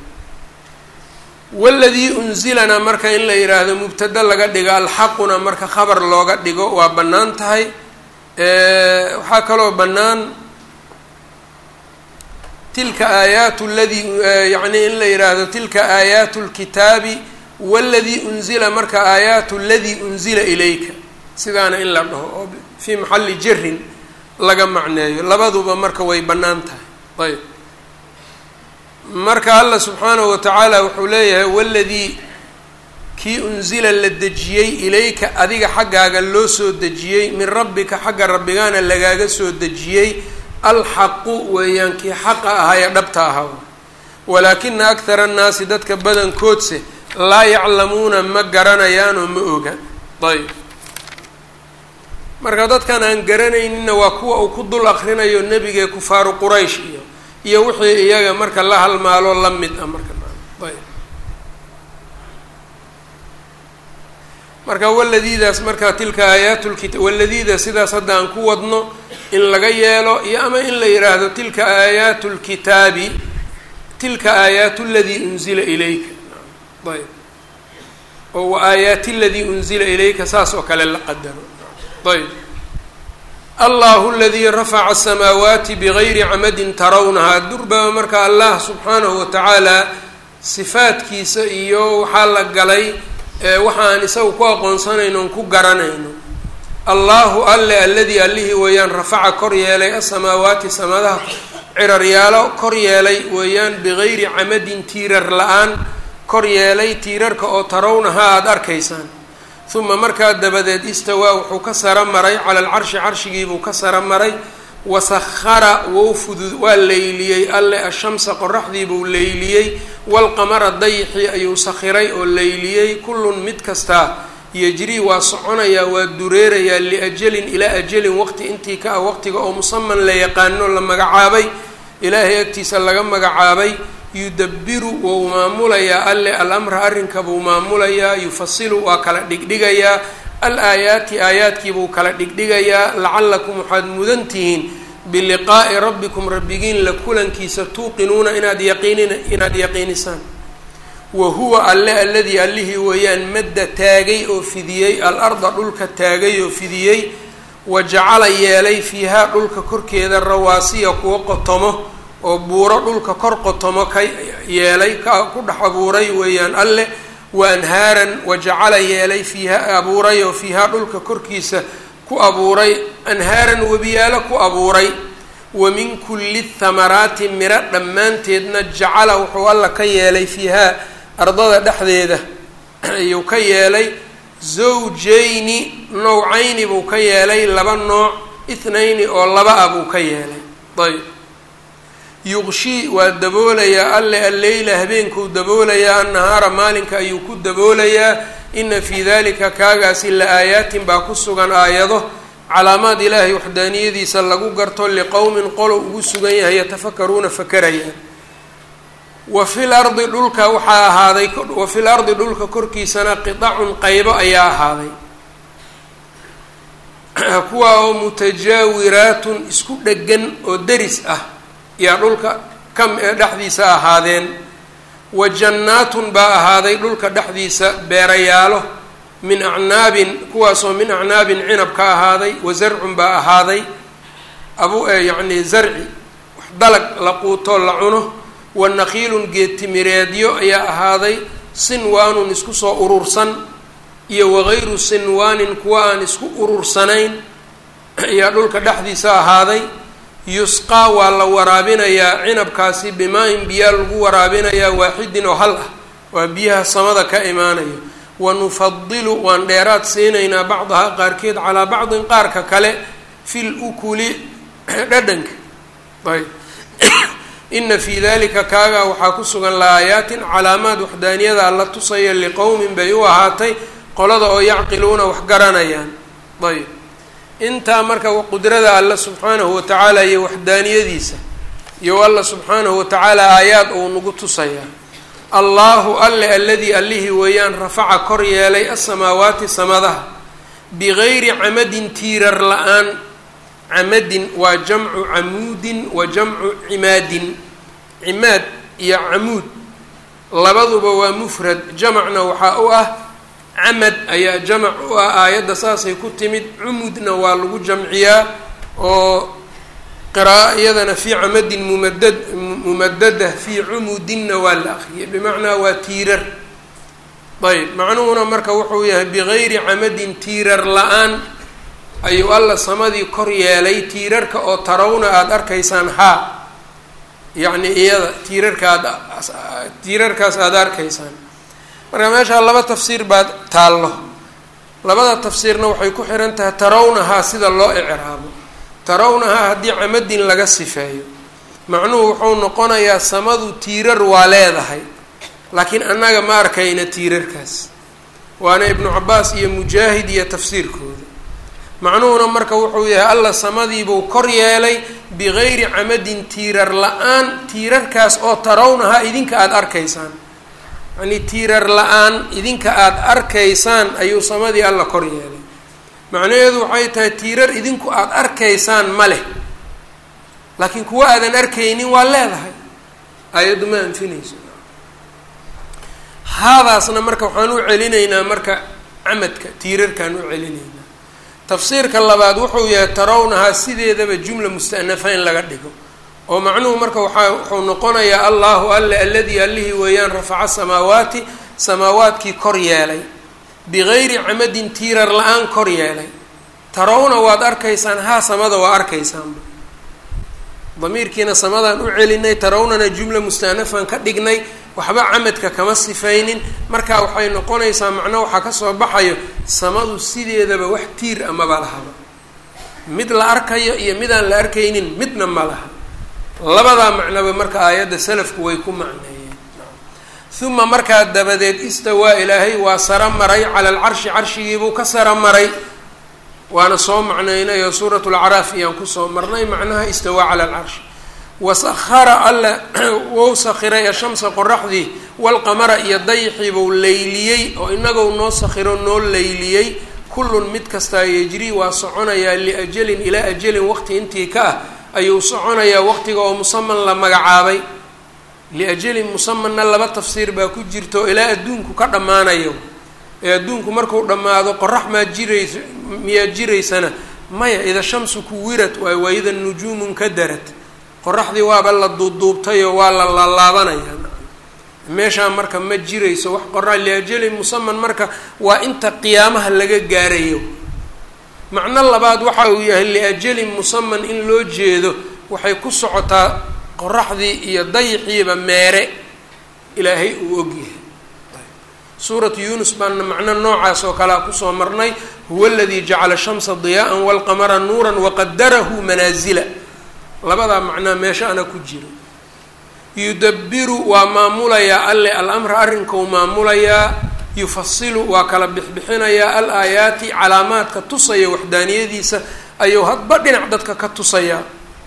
waladii unzilana marka in la yidhaahdo mubtada laga dhigo alxaquna marka khabar looga dhigo waa bannaan tahay waxaa kaloo bannaan tilka aayaatu ladii yacni in la yidhaahdo tilka aayaatu lkitaabi waladii unzila marka aayaatu ladii unzila ilayka sidaana in la dhaho oo fii maxalli jarin laga macneeyo labaduba marka way bannaan tahay ayb marka allah subxaanahu watacaala wuxuu leeyahay waladii kii unsila la dejiyey ilayka adiga xaggaaga loo soo dejiyey min rabbika xagga rabbigaana lagaaga soo dejiyey alxaqu weeyaan kii xaqa ahaa ee dhabta ahaa walaakina akhara annaasi dadka badankoodse laa yaclamuuna ma garanayaanoo ma oga ayb marka dadkan aan garanayninna waa kuwa uu ku dul akrinayo nebigee kufaaru quraysh iyo iyo wixii iyaga marka la halmaalo la mid ah marka ayb marka waladiidaas marka tilka aayaatulkita waladiida sidaas hadda aan ku wadno in laga yeelo iyo ama in la yidhaahdo tilka aayaatu lkitaabi tilka aayaatu ladii unzila ilayka ayb oo wa aayaati ladii unzila ilayka saas oo kale la qadaro ayb allahu aladii rafaca asamaawaati bigayri camadin tarawnahaa durbaba marka allah subxaanahu watacaala sifaadkiisa iyo waxaa la galay waxaan isaga ku aqoonsanayno on ku garanayno allahu alle alladii allihii weeyaan rafaca kor yeelay asamaawaati samadaha ciraryaalo kor yeelay weeyaan bigayri camadin tiirar la-aan kor yeelay tiirarka oo tarawnahaa aada arkaysaan uma markaa dabadeed istawaa wuxuu ka saro maray cala alcarshi carshigiibuu ka saro maray wasahara wou fudud waa leyliyey alle ashamsa qoraxdiibuu leyliyey walqamara dayixii ayuu sakhiray oo leyliyey kullun mid kastaa yejrii waa soconayaa waa dureerayaa liajalin ilaa ajalin waqti intii ka ah waqtiga oo musaman la yaqaano la magacaabay ilaahay agtiisa laga magacaabay yudabiru wou maamulayaa alle alamra arrinka buu maamulayaa yufasilu waa kala dhigdhigayaa al aayaati aayaadkiibuu kala dhigdhigayaa lacallakum waxaad mudan tihiin biliqaa'i rabbikum rabbigiin la kulankiisa tuuqinuuna inaad yaqiinin inaad yaqiinisaan wa huwa alle alladii allihii weeyaan madda taagay oo fidiyey al-arda dhulka taagay oo fidiyey wa jacala yeelay fiihaa dhulka korkeeda rawaasiya kuwa qotomo oo buuro dhulka kor qotomo ka yeelay ka ku dhex abuuray weeyaan alleh wa anhaaran wa jacala yeelay fiiha abuuray oo fiihaa dhulka korkiisa ku abuuray anhaaran webiyaalo ku abuuray wa min kulli thamaraati miro dhammaanteedna jacala wuxuu alla ka yeelay fiihaa ardada dhexdeeda ayuu ka yeelay zawjayni nowcayni buu ka yeelay laba nooc ithnayni oo laba ah buu ka yeelay ayb yuqshii waa daboolayaa alle alleyla habeenkuu daboolayaa annahaara maalinka ayuu ku daboolayaa ina fii dalika kaagaasi la aayaatin baa ku sugan aayado calaamaad ilaahay waxdaaniyadiisa lagu garto liqowmin qolo ugu sugan yahay yatafakaruuna fakarayaan wa fil ardi dhulka waxaa ahaaday wa fil ardi dhulka korkiisana qidacun qaybo ayaa ahaaday kuwaa oo mutajaawiraatun isku dhegan oo deris ah yaa dhulka ka dhexdiisa ahaadeen wa jannaatun baa ahaaday dhulka dhexdiisa beerayaalo min acnaabin kuwaasoo min acnaabin cinab ka ahaaday wa zarcun baa ahaaday abu yacni zarci wax dalag la quutoo la cuno wa naqiilun geedtimireedyo ayaa ahaaday sinwaanun isku soo urursan iyo wagayru sinwaanin kuwa aan isku urursanayn ayaa dhulka dhexdiisa ahaaday yusqaa waa la waraabinayaa cinabkaasi bimaa-in biyaa lagu waraabinayaa waaxidin oo hal ah waa biyaha samada ka imaanaya wa nufadilu waan dheeraad siinaynaa bacdahaa qaarkeed calaa bacdin qaarka kale fil ukuli dhadhanka ayb ina fii dalika kaagaa waxaa ku sugan la-aayaatin calaamaad waxdaaniyada alla tusaya liqowmin bay u ahaatay qolada oo yacqiluuna wax garanayaan ayb intaa marka qudrada alla subxaanahu watacaala iyo waxdaaniyadiisa iyo alla subxaanahu watacaala aayaad uu nagu tusayaa allahu alle alladii allihii weeyaan rafaca kor yeelay asamaawaati samadaha bigayri camadin tiirar la-aan camadin waa jamcu camuudin wa jamcu cimaadin cimaad iyo camuud labaduba waa mufrad jamacna waxaa u ah camad ayaa jamac u ah aayadda saasay ku timid cumudna waa lagu jamciyaa oo qiraa'o iyadana fii camadin mumadad mumadada fii cumudinna waa la akriyay bimacnaa waa tiirar ayb macnuhuna marka wuxuu yahay bigayri camadin tiirar la-aan ayuu alla samadii kor yeelay tiirarka oo tarawna aada arkaysaan haa yacni iyada tiirarka aad tiirarkaas aada arkaysaan marka meeshaa laba tafsiir baa taallo labada tafsiirna waxay ku xihan tahay tarawnahaa sida loo icraabo tarawnahaa haddii camadin laga sifeeyo macnuhu wuxuu noqonayaa samadu tiirar waa leedahay laakiin annaga ma arkayna tiirarkaas waana ibnu cabaas iyo mujaahid iyo tafsiirkooda macnuhuna marka wuxuu yahay alla samadiibuu kor yeelay bigayri camadin tiirar la-aan tiirarkaas oo tarawnahaa idinka aada arkaysaan yacnii tiirar la-aan idinka aada arkaysaan ayuu samadii alla kor yeelay macnaheedu waxay tahay tiirar idinku aada arkaysaan ma leh laakiin kuwa aadan arkaynin waa leedahay aayaddu ma anfinayso haadaasna marka waxaan u celinaynaa marka camadka tiirarkaan u celinaynaa tafsiirka labaad wuxuu yahay tarawnahaa sideedaba jumla musta'nafa in laga dhigo oo macnuhu marka waxaa wuxuu noqonayaa allahu alle alladii allihii weeyaan rafaca samaawaati samaawaadkii kor yeelay bigayri camadin tiirar la-aan kor yeelay tarawna waad arkaysaan haa samada waa arkaysaanba damiirkiina samadaan u celinay tarawnana jumla mustaanafan ka dhignay waxba camadka kama sifaynin marka waxay noqonaysaa macno waxaa kasoo baxayo samadu sideedaba wax tiir a maba lahaba mid la arkayo iyo midaan la arkaynin midna ma laha labadaa macnoba marka aayadda salafku way ku macneeyeen uma markaa dabadeed istawaa ilaahay waa saro maray cala alcarshi carshigiibuu ka saro maray waana soo macnaynay oo suurat lacraaf iyaan kusoo marnay macnaha istawaa cala alcarshi wasahara alla wou sakhiray ashamsa qoraxdii walqamara iyo dayxiibuu leyliyey oo inagou noo sakhiro noo leyliyey kullun mid kastaa yejrii waa soconayaa liajalin ilaa ajalin waqti intii ka ah ayuu soconayaa waqtiga oo musaman la magacaabay liajalin musamanna laba tafsiir baa ku jirto ilaa adduunku ka dhammaanayo ee adduunku marku dhammaado qorax maa jiraysa miyaa jiraysana maya ida shamsu kuwirat waay waida nujuumun kadarad qoraxdii waaba la duubduubtayoo waa la laalaabanaya meeshaa marka ma jirayso wax qoraa liajalin musaman marka waa inta qiyaamaha laga gaarayo macno labaad waxa uu yahay liajalin musaman in loo jeedo waxay ku socotaa qoraxdii iyo dayixiiba meere ilaahay uu ogyahay suuratu yuunus baana macno noocaas oo kalea kusoo marnay huwa aladii jacala shamsa diyaa'an walqamara nuuran waqadarahu manaasila labadaa macnaa meeshaana ku jiro yudabiru waa maamulayaa alle alamra arrinkou maamulayaa yufasilu waa kala bixbixinayaa al aayaati calaamaadka tusaya waxdaaniyadiisa ayuu hadba dhinac dadka ka tusayaa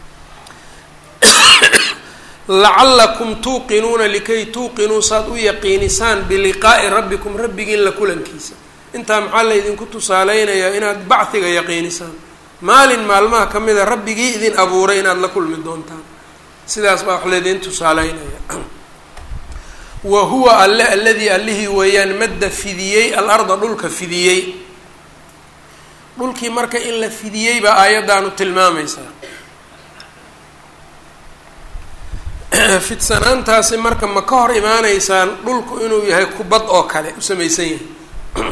lacalakum tuuqinuuna likay tuuqinuu saad u yaqiinisaan biliqaa'i rabbikum rabbigiin la kulankiisa intaa maxaa laydinku tusaaleynayaa inaad bachiga yaqiinisaan maalin maalmaha ka mida rabbigii idin abuuray inaad la kulmi doontaan sidaas baa wax laydin tusaaleynaya wa huwa alle alladii allihii weeyaan madda fidiyey alarda dhulka fidiyey dhulkii marka in la fidiyey baa aayaddaanu tilmaamaysaa fidsanaantaasi marka ma ka hor imaaneysaan dhulku inuu yahay kubad oo kale u samaysan yahay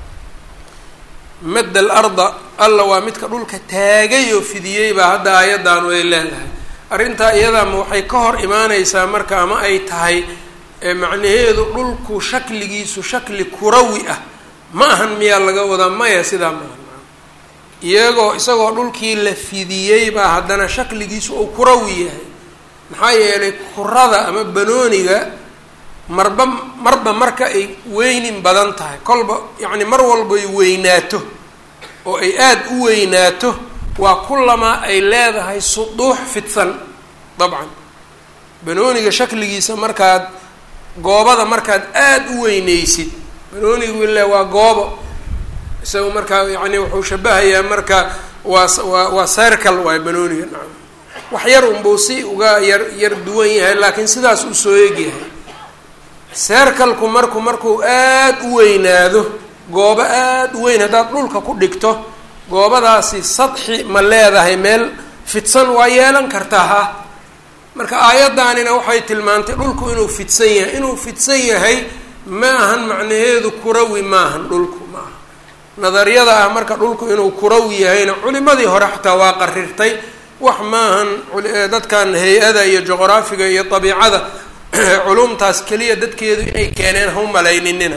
madda alarda alla waa midka dhulka taagay oo fidiyey baa hadda aayaddaanu ay leedahay arrintaa iyadaama waxay ka hor imaaneysaa marka ama ay tahay macnaheedu dhulku shakligiisu shakli kurawi ah ma ahan miyaa laga wadaa maya sidaa maahan iyagoo isagoo dhulkii la fidiyey baa haddana shakligiisu uu kurawi yahay maxaa yeelay kurada ama banooniga marba marba marka ay weynin badan tahay kolba yacni mar walbay weynaato oo ay aada u weynaato waa kullamaa ay leedahay suduux fidsan dabcan banooniga shakligiisa markaad goobada markaad aada u weyneysid banoonigu ile waa goobo isaga markaa yacni wuxuu shabahayaa marka waa waa waa circle waay banooniga nacam wax yar unbuu si uga yar yar duwan yahay laakiin sidaas u soo egyahay seerkalku marku markuu aada u weynaado goobo aada u weyn haddaad dhulka ku dhigto goobadaasi sadxi ma leedahay meel fidsan waa yeelan kartaa ha marka aayaddaanina waxay tilmaantay dhulku inuu fidsan yahay inuu fidsan yahay ma ahan macnaheedu kurawi maahan dhulku ma aha nadariyada ah marka dhulku inuu kurawi yahayna culimadii hore xataa waa qarirtay wax maahan dadkan hay-ada iyo juqraafiga iyo dabiicada culumtaas keliya dadkeedu inay keeneen ha u malayninina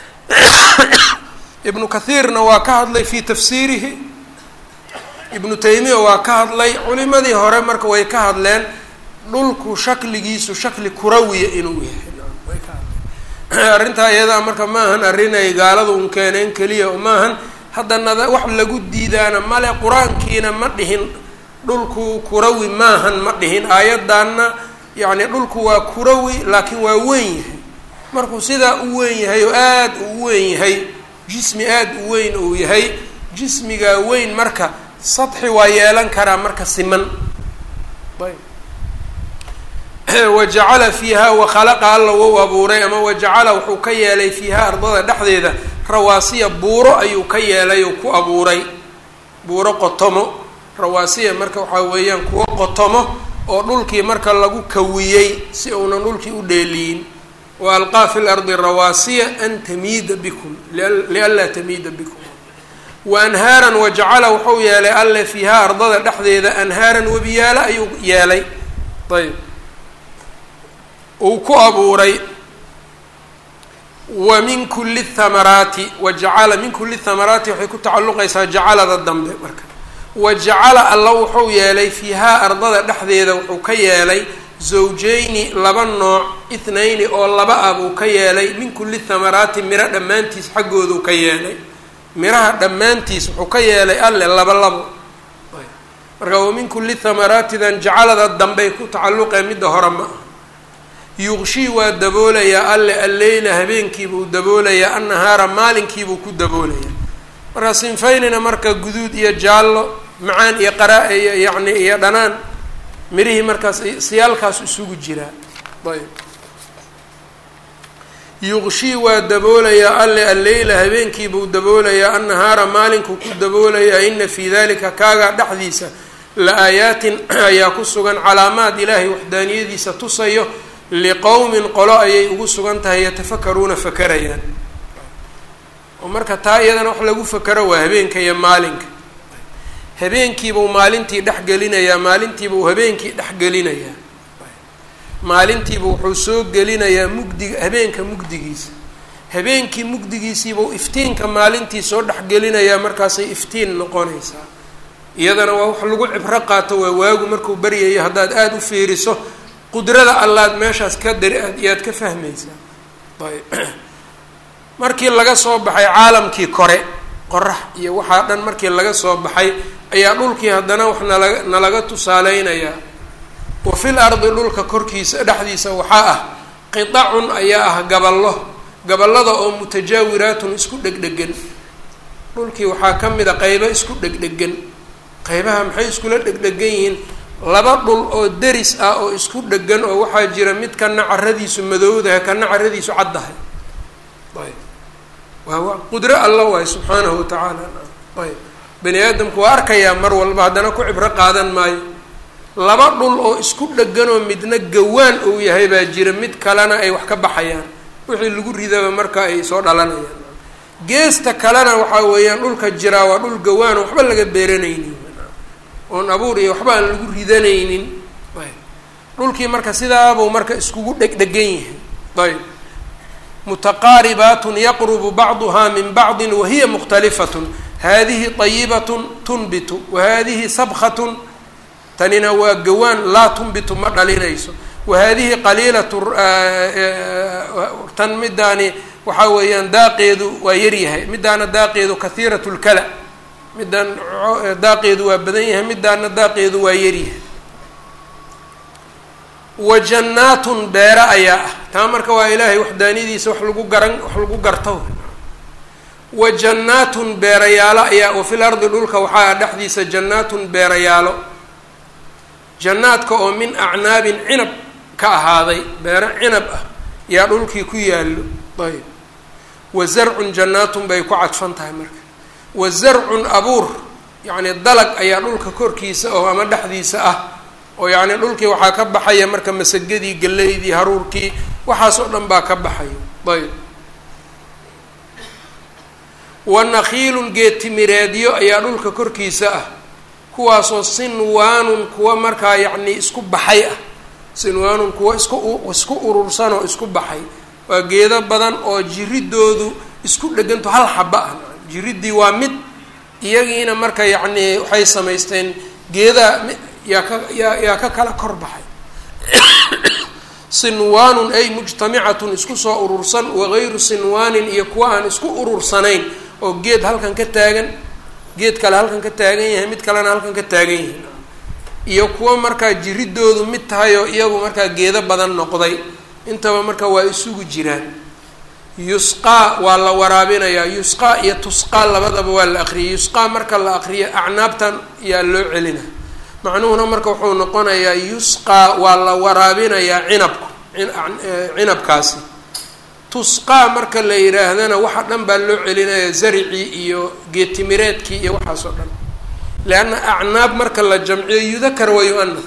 ibnu kathiirna waa ka hadlay fi tafsiirihi ibnu taymiya waa ka hadlay culimadii hore marka way ka hadleen dhulku shakligiisu shakli kurawiya inuu yahay way ka hadleen arrintaa iyadaa marka maahan arrin ay gaalada un keeneen keliya maahan haddana wax lagu diidaana male qur-aankiina ma dhihin dhulku kurawi maahan ma dhihin aayaddaanna yacni dhulku waa kurawi laakiin waa weyn yahay markuu sidaa u weyn yahay oo aada u weyn yahay jismi aada u weyn uu yahay jismigaa weyn marka sadxi waa yeelan karaa marka siman ayb wajacala fiiha wakhalaqa alla wou abuuray ama wajacala wuxuu ka yeelay fiiha ardada dhexdeeda rawaasiya buuro ayuu ka yeelay oo ku abuuray buuro qotomo rawaasiya marka waxaa weeyaan kuwo qotomo oo dhulkii marka lagu kawiyey si uunan dhulkii u dheeliyin wa alqaa fi lardi rawaasiya an tamiida bikum lianlaa tamiida bikum wa anhaaran wajacala wuxuu yeelay alle fiiha ardada dhexdeeda anhaaran webiyaalo ayuu yeelay ayb uu ku abuuray wa min kuli thamaraati wajacala min kuli thamaraati waxay ku tacalluqaysaa jacalada dambe marka wajacala alla wuxuu yeelay fiihaa ardada dhexdeeda wuxuu ka yeelay zawjayni laba nooc ithnayni oo laba ah buu ka yeelay min kulli thamaraati miro dhammaantiis xaggooduu ka yeelay miraha dhammaantiis wuxuu ka yeelay alle laba labo marka wa min kulli thamaraatidan jacalada dambey ku tacalluqee midda hore ma ah yuqshii waa daboolayaa alle alleyla habeenkiibuu daboolayaa annahaara maalinkiibuu ku daboolayaa marka sinfaynina marka guduud iyo jaallo macaan iyo qaraa iyo yacni iyo dhanaan mirihii markaas siyaalkaas isugu jiraa ayb yuqshii waa daboolayaa alle alleyla habeenkiibuu daboolayaa annahaara maalinkuu ku daboolayaa ina fii dalika kaagaa dhexdiisa la aayaatin ayaa ku sugan calaamaad ilaahay waxdaaniyadiisa tusayo liqowmin qolo ayay ugu sugan tahay yatafakaruuna fakarayaan oo marka taa iyadana wax lagu fakaro waa habeenka iyo maalinka habeenkiibuu maalintii dhexgelinayaa maalintiibuu habeenkii dhexgelinayaa maalintiibu wuxuu soo gelinayaa mugdiga habeenka mugdigiisa habeenkii mugdigiisiibuu iftiinka maalintii soo dhexgelinayaa markaasay iftiin noqonaysaa iyadana waa wax lagu cibro qaato waa waagu markuu baryayo haddaad aada u fiiriso qudrada allaad meeshaas ka dari aad iyaad ka fahmaysaa ayb markii laga soo baxay caalamkii kore qorax iyo waxaa dhan markii laga soo baxay ayaa dhulkii haddana wax nalaga nalaga tusaaleynayaa wa fil ardi dhulka korkiisa dhexdiisa waxaa ah qitacun ayaa ah gaballo gaballada oo mutajaawiraatun isku dhegdhegan dhulkii waxaa ka mid a qeybo isku dhegdhegan qeybaha maxay iskula dhegdhegan yihiin laba dhul oo deris ah oo isku dhegan oo waxaa jira mid kana caradiisu madowdahay kana caradiisu caddahay ayb waa qudro alla waay subxaanahu watacaala ayb bani aadamku waa arkayaa mar walba haddana ku cibro qaadan maayo laba dhul oo isku dheganoo midna gawaan uu yahay baa jira mid kalena ay wax ka baxayaan wixii lagu ridaba marka ay soo dhalanayaan geesta kalena waxaa weeyaan dhulka jiraa waa dhul gawaano waxba laga beeranaynin oon abuur iyo waxba aan lagu ridanaynin ayb dhulkii marka sidaabuu marka iskugu dhegdhegan yahay ayb mutaqaaribaatun yaqrubu bacduhaa min bacdin wahiya mukhtalifatun hadihi طayibatun tunbitu wahadihi sabkatun tanina waa gawaan laa tunbitu ma dhalinayso wahadihi qaliilatu tan midaani waxaa weeyaan daaqeedu waa yaryahay midaana daaqeedu kahiirat lkala midaan daaqeedu waa badan yahay midaana daaqeedu waa yaryahay wa jannaatun beere ayaa ah taa marka waa ilaahay waxdaaniyadiisa wax lagu garan wax lagu garto wa jannaatun beerayaalo ayaa wa fil ardi dhulka waxaa dhexdiisa jannaatun beerayaalo jannaadka oo min acnaabin cinab ka ahaaday beere cinab ah yaa dhulkii ku yaallo ayb wa zarcun jannaatun bay ku cadfan tahay marka wa zarcun abuur yacni dalag ayaa dhulka korkiisa oo ama dhexdiisa ah oo yacni dhulkii waxaa ka baxaya marka masagadii galeydii haruurkii waxaas oo dhan baa ka baxaya ayb wa nakhiilun geetimireedyo ayaa dhulka korkiisa ah kuwaasoo sinwaanun kuwa markaa yacni isku baxay ah sinwaanun kuwa isku isku urursan oo isku baxay waa geedo badan oo jiridoodu isku dheganto hal xaba ah jiriddii waa mid iyagiina marka yacni waxay samaysteen geedaa yaa ka yaa yaa ka kala kor baxay sinwaanun ay mujtamicatun isku soo urursan wagayru sinwaanin iyo kuwa aan isku urursanayn oo geed halkan ka taagan geed kale halkan ka taagan yahay mid kalena halkan ka taagan yahay iyo kuwa markaa jiridoodu mid tahay oo iyagu markaa geedo badan noqday intaba marka waa isugu jiraan yusqaa waa la waraabinayaa yusqaa iyo tusqaa labadaba waa la aqriyay yusqaa marka la aqriyo acnaabtan yaa loo celina macnuhuna marka wuxuu noqonayaa yusqaa waa la waraabinayaa cinabku cinabkaasi tusqaa marka la yidhaahdana waxa dhan baa loo celinayaa zaricii iyo geetimireedkii iyo waxaas oo dhan leanna acnaab marka la jamciyo yudakar wa yu-anas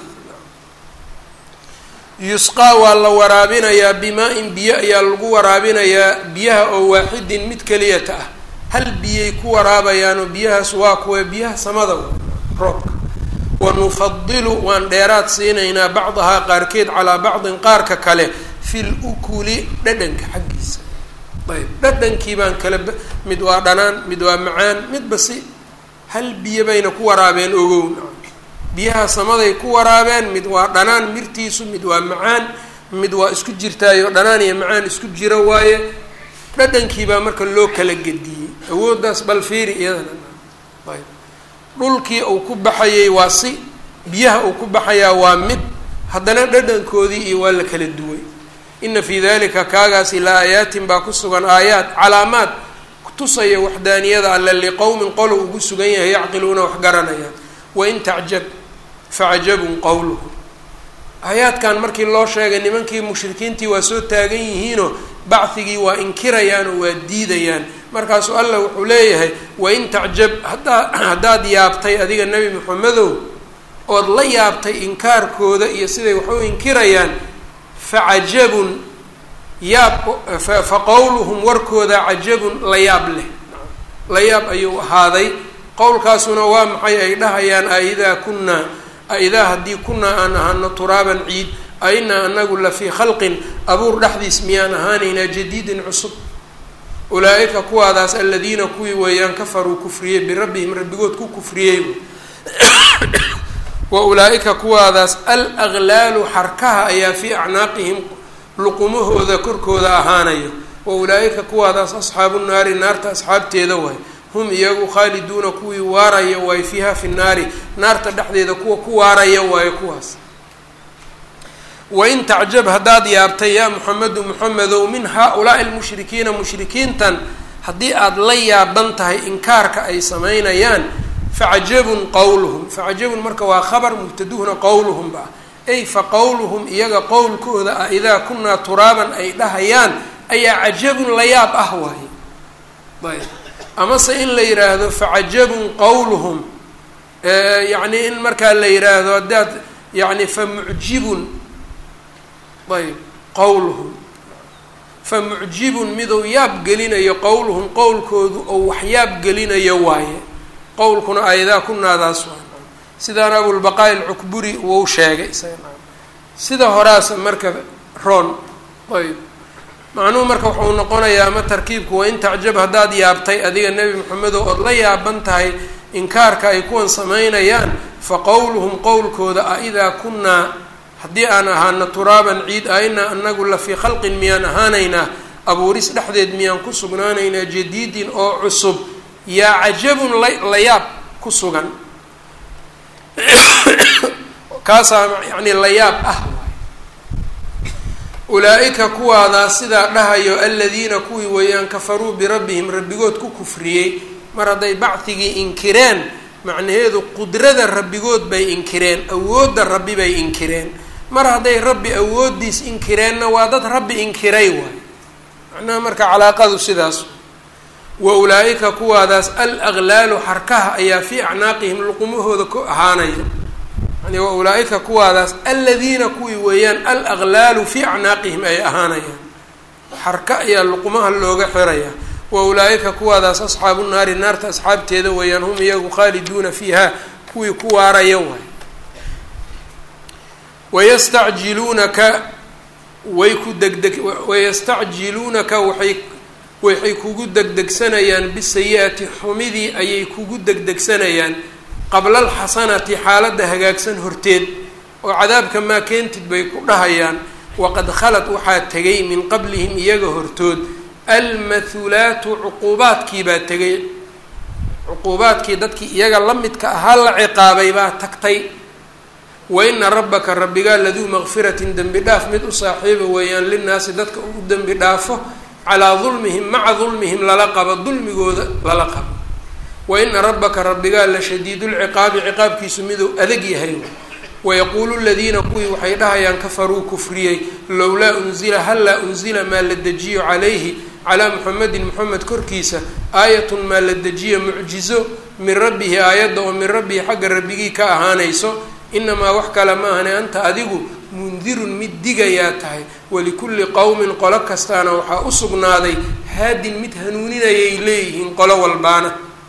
yusqaa waa la waraabinayaa bimaa-in biyo ayaa lagu waraabinayaa biyaha oo waaxidin mid keliyata ah hal biyay ku waraabayaanoo biyahaas waa kuwa biyaha samada roobka wanufadilu waan dheeraad siinaynaa bacdahaa qaarkeed calaa bacdin qaarka kale fil ukuli dhadhanka xaggiisa ayb dhadhankii baan kala mid waa dhanaan mid waa macaan midba si hal biyo bayna ku waraabeen ogown biyaha samaday ku waraabeen mid waa dhanaan mirtiisu mid waa macaan mid waa isku jirtaayo dhanaan iyo macaan isku jira waaye dhadhankiibaa marka loo kala gediyey awooddaas bal fiiri iyadana ayb dhulkii uu ku baxayay waa si biyaha uu ku baxayaa waa mid haddana dhadhankoodii iyo waa la kala duway ina fii dalika kaagaasi la aayaatin baa ku sugan aayaad calaamaad tusaya waxdaaniyada alle liqowmin qolo ugu sugan yahay yacqiluuna wax garanayaan wain tacjab facajabun qowluhu aayaadkan markii loo sheegay nimankii mushrikiintii waa soo taagan yihiinoo bacdigii waa inkirayaan oo waa diidayaan markaasuu allah wuxuu leeyahay wain tacjab haddaa haddaad yaabtay adiga nebi maxamedow ood la yaabtay inkaarkooda iyo siday wax u inkirayaan facajabun yaab fa qowluhum warkooda cajabun la yaab leh la yaab ayuu ahaaday qowlkaasuna waa maxay ay dhahayaan aidaa kunaa aidaa haddii kunaa aan ahano turaaban ciid ainaa anagu la fii khalqin abuur dhexdiis miyaan ahaanaynaa jadiidin cusub ulaa-ika kuwaadaas aladiina kuwii weeyaan kafaruu kufriyey birabbihim rabbigood ku kufriyey wa ulaa-ika kuwaadaas al aglaalu xarkaha ayaa fii acnaaqihim luqumahooda korkooda ahaanayo wa ulaa-ika kuwaadaas asxaabu naari naarta asxaabteeda waay hum iyagu khaaliduuna kuwii waaraya waayo fiiha fi nnaari naarta dhexdeeda kuwa ku waaraya waayo kuwaas wain tacjab haddaad yaabtay yaa muxamedu muxamedow min haa-ulaai lmushrikiina mushrikiintan haddii aada la yaaban tahay inkaarka ay samaynayaan facajabun qowluhum facajabun marka waa khabar mubtaduhuna qowluhum ba ay fa qowluhum iyaga qowlkooda ah idaa kunaa turaaban ay dhahayaan ayaa cajabun la yaab ah waaye ayb amase in la yidhaahdo facajabun qowluhum yacni in markaa la yidhaahdo haddaad yani famucjibun ayb qowluhum famucjibun miduu yaab gelinayo qowluhum qowlkoodu oo wax yaab gelinayo waaye qowlkuna ayadaa kunaadaas waa sidaana abulbaqaa alcukburi wou sheegay isaga sida horaasa marka roon ayb macnuhu marka wuxuu noqonayaa ama tarkiibku waa in tacjab haddaad yaabtay adiga nebi maxamedow ood la yaaban tahay inkaarka ay kuwan samaynayaan fa qowluhum qowlkooda a idaa kunaa haddii aan ahaana turaaban ciid a inaa anagu la fii khalqin miyaan ahaanaynaa abuuris dhexdeed miyaan ku sugnaanaynaa jadiidin oo cusub yaa cajabun la la yaab ku sugan kaasaa yacni la yaab ah ulaa-ika kuwaadaas sidaa dhahayo aladiina kuwii weeyaan kafaruu birabbihim rabbigood ku kufriyey mar hadday bacdigii inkireen macnaheedu qudrada rabbigood bay inkireen awoodda rabbi bay inkireen mar hadday rabbi awooddiis inkireenna waa dad rabbi inkiray waay macnaha marka calaaqadu sidaas wa ulaa-ika kuwaadaas al aglaalu xarkaha ayaa fii acnaaqihim luqumahooda ku ahaanaya yani wa ulaa-ika kuwaadaas aladiina kuwii weeyaan al aglaalu fii acnaaqihim ay ahaanayaan xarka ayaa luqumaha looga xiraya wa ulaa-ika kuwaadaas asxaabu naari naarta asxaabteeda weeyaan hum iyagu khaaliduuna fiiha kuwii ku waaraya waay wayastacjiluunaka way ku degdeg wayastacjiluunaka waxay waxay kugu degdegsanayaan bisayi-ati xumidii ayay kugu degdegsanayaan qabla alxasanati xaaladda hagaagsan horteed oo cadaabka maa keentid bay ku dhahayaan waqad khalad waxaa tegay min qablihim iyaga hortood almathulaatu cuquubaadkii baa tegay cuquubaadkii dadkii iyaga la midka ahaa la ciqaabay baa tagtay wa ina rabbaka rabbigaa laduu maqfiratin dembi dhaaf mid u saaxiiba weeyaan linnaasi dadka ugu dembi dhaafo calaa dulmihim maca dulmihim lala qabo dulmigooda lala qabo wa ina rabbaka rabbigaa la shadiidulciqaabi ciqaabkiisu miduu adag yahay wayaquulu ladiina kuwii waxay dhahayaan kafaruu kufriyey lowlaa unzila hallaa unzila maa la dejiyo calayhi calaa muxamedin moxamed korkiisa aayatun maa la dejiyo mucjizo min rabbihi aayadda oo min rabbihi xagga rabbigii ka ahaanayso inamaa wax kale ma ahane anta adigu mundirun mid digayaa tahay walikulli qowmin qolo kastaana waxaa u sugnaaday haadin mid hanuuninayay leeyihiin qolo walbaana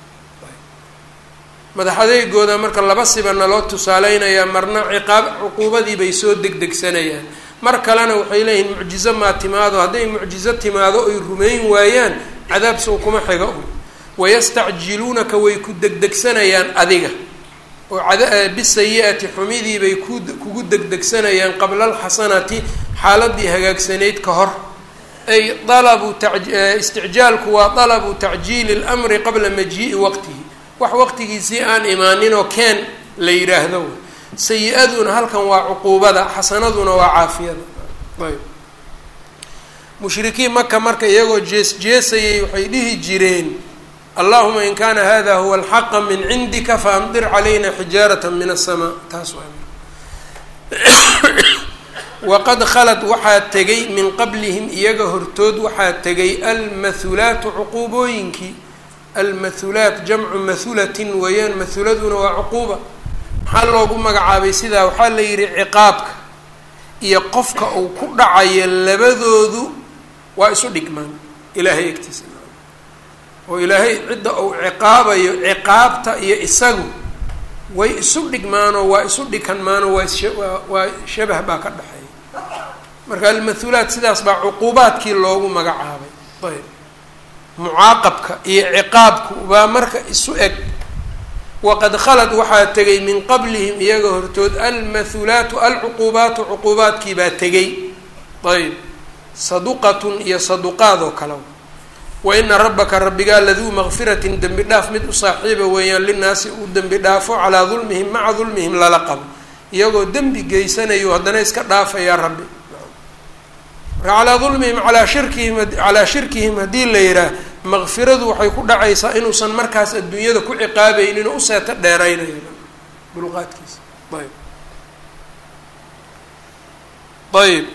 madaxadeygooda marka laba siba naloo tusaaleynayaa marna ciqaab cuquubadii bay soo degdegsanayaan mar kalena waxay leeyihiin mucjizo maa timaado hadday mucjizo timaado ay rumayn waayaan cadaab sow kuma xiga un wayastacjiluunaka way ku degdegsanayaan adiga oo bisayi-ati xumidii bay ku kugu degdegsanayaan qabla alxasanati xaaladii hagaagsanayd ka hor ay alabu isticjaalku waa dalabu tacjiili اlmri qabla majii'i waqtihi wax waqtigiisii aan imaaninoo keen la yidhaahdo sayi-aduna halkan waa cuquubada xasanaduna waa caafiyada ayb mushrikiin maka marka iyagoo jees jeesayay waxay dhihi jireen allahuma in kana hada huwa alxaqa min cindika faamdir calayna xijaarata min aلsamaa taas waa waqad khalad waxaa tegay min qablihim iyaga hortood waxaa tegay almathulaatu cuquubooyinkii almathulaat jamcu mathulatin weeyaan mathuladuna waa cuquuba maxaa loogu magacaabay sidaa waxaa la yidhi ciqaabka iyo qofka uu ku dhacayo labadoodu waa isu dhigmaan ilaahay egtiisa oo ilaahay cidda uu ciqaabayo ciqaabta iyo isagu way isu dhigmaanoo waa isu dhikanmaanoo waa waa shabah baa ka dhexeeya marka almathulaat sidaas baa cuquubaadkii loogu magacaabay ayb mucaaqabka iyo ciqaabku baa marka isu eg waqad khalad waxaa tegay min qablihim iyaga hortood almathulaatu alcuquubaatu cuquubaadkii baa tegay ayb saduqatun iyo saduqaad oo kale wa ina rabbaka rabbigaa laduu maqfiratin dembi dhaaf mid u saaxiiba weeyaan linaasi uu dembi dhaafo calaa dulmihim maca dulmihim lala qabo iyagoo dembi geysanayo haddana iska dhaafayaa rabbi marka calaa dulmihim alaa shirkihim calaa shirkihim haddii la yidhaah maqfiradu waxay ku dhacaysaa inuusan markaas adduunyada ku ciqaabaynin oo u seeto dheeraynayo dulqaadkiisa ayb ayb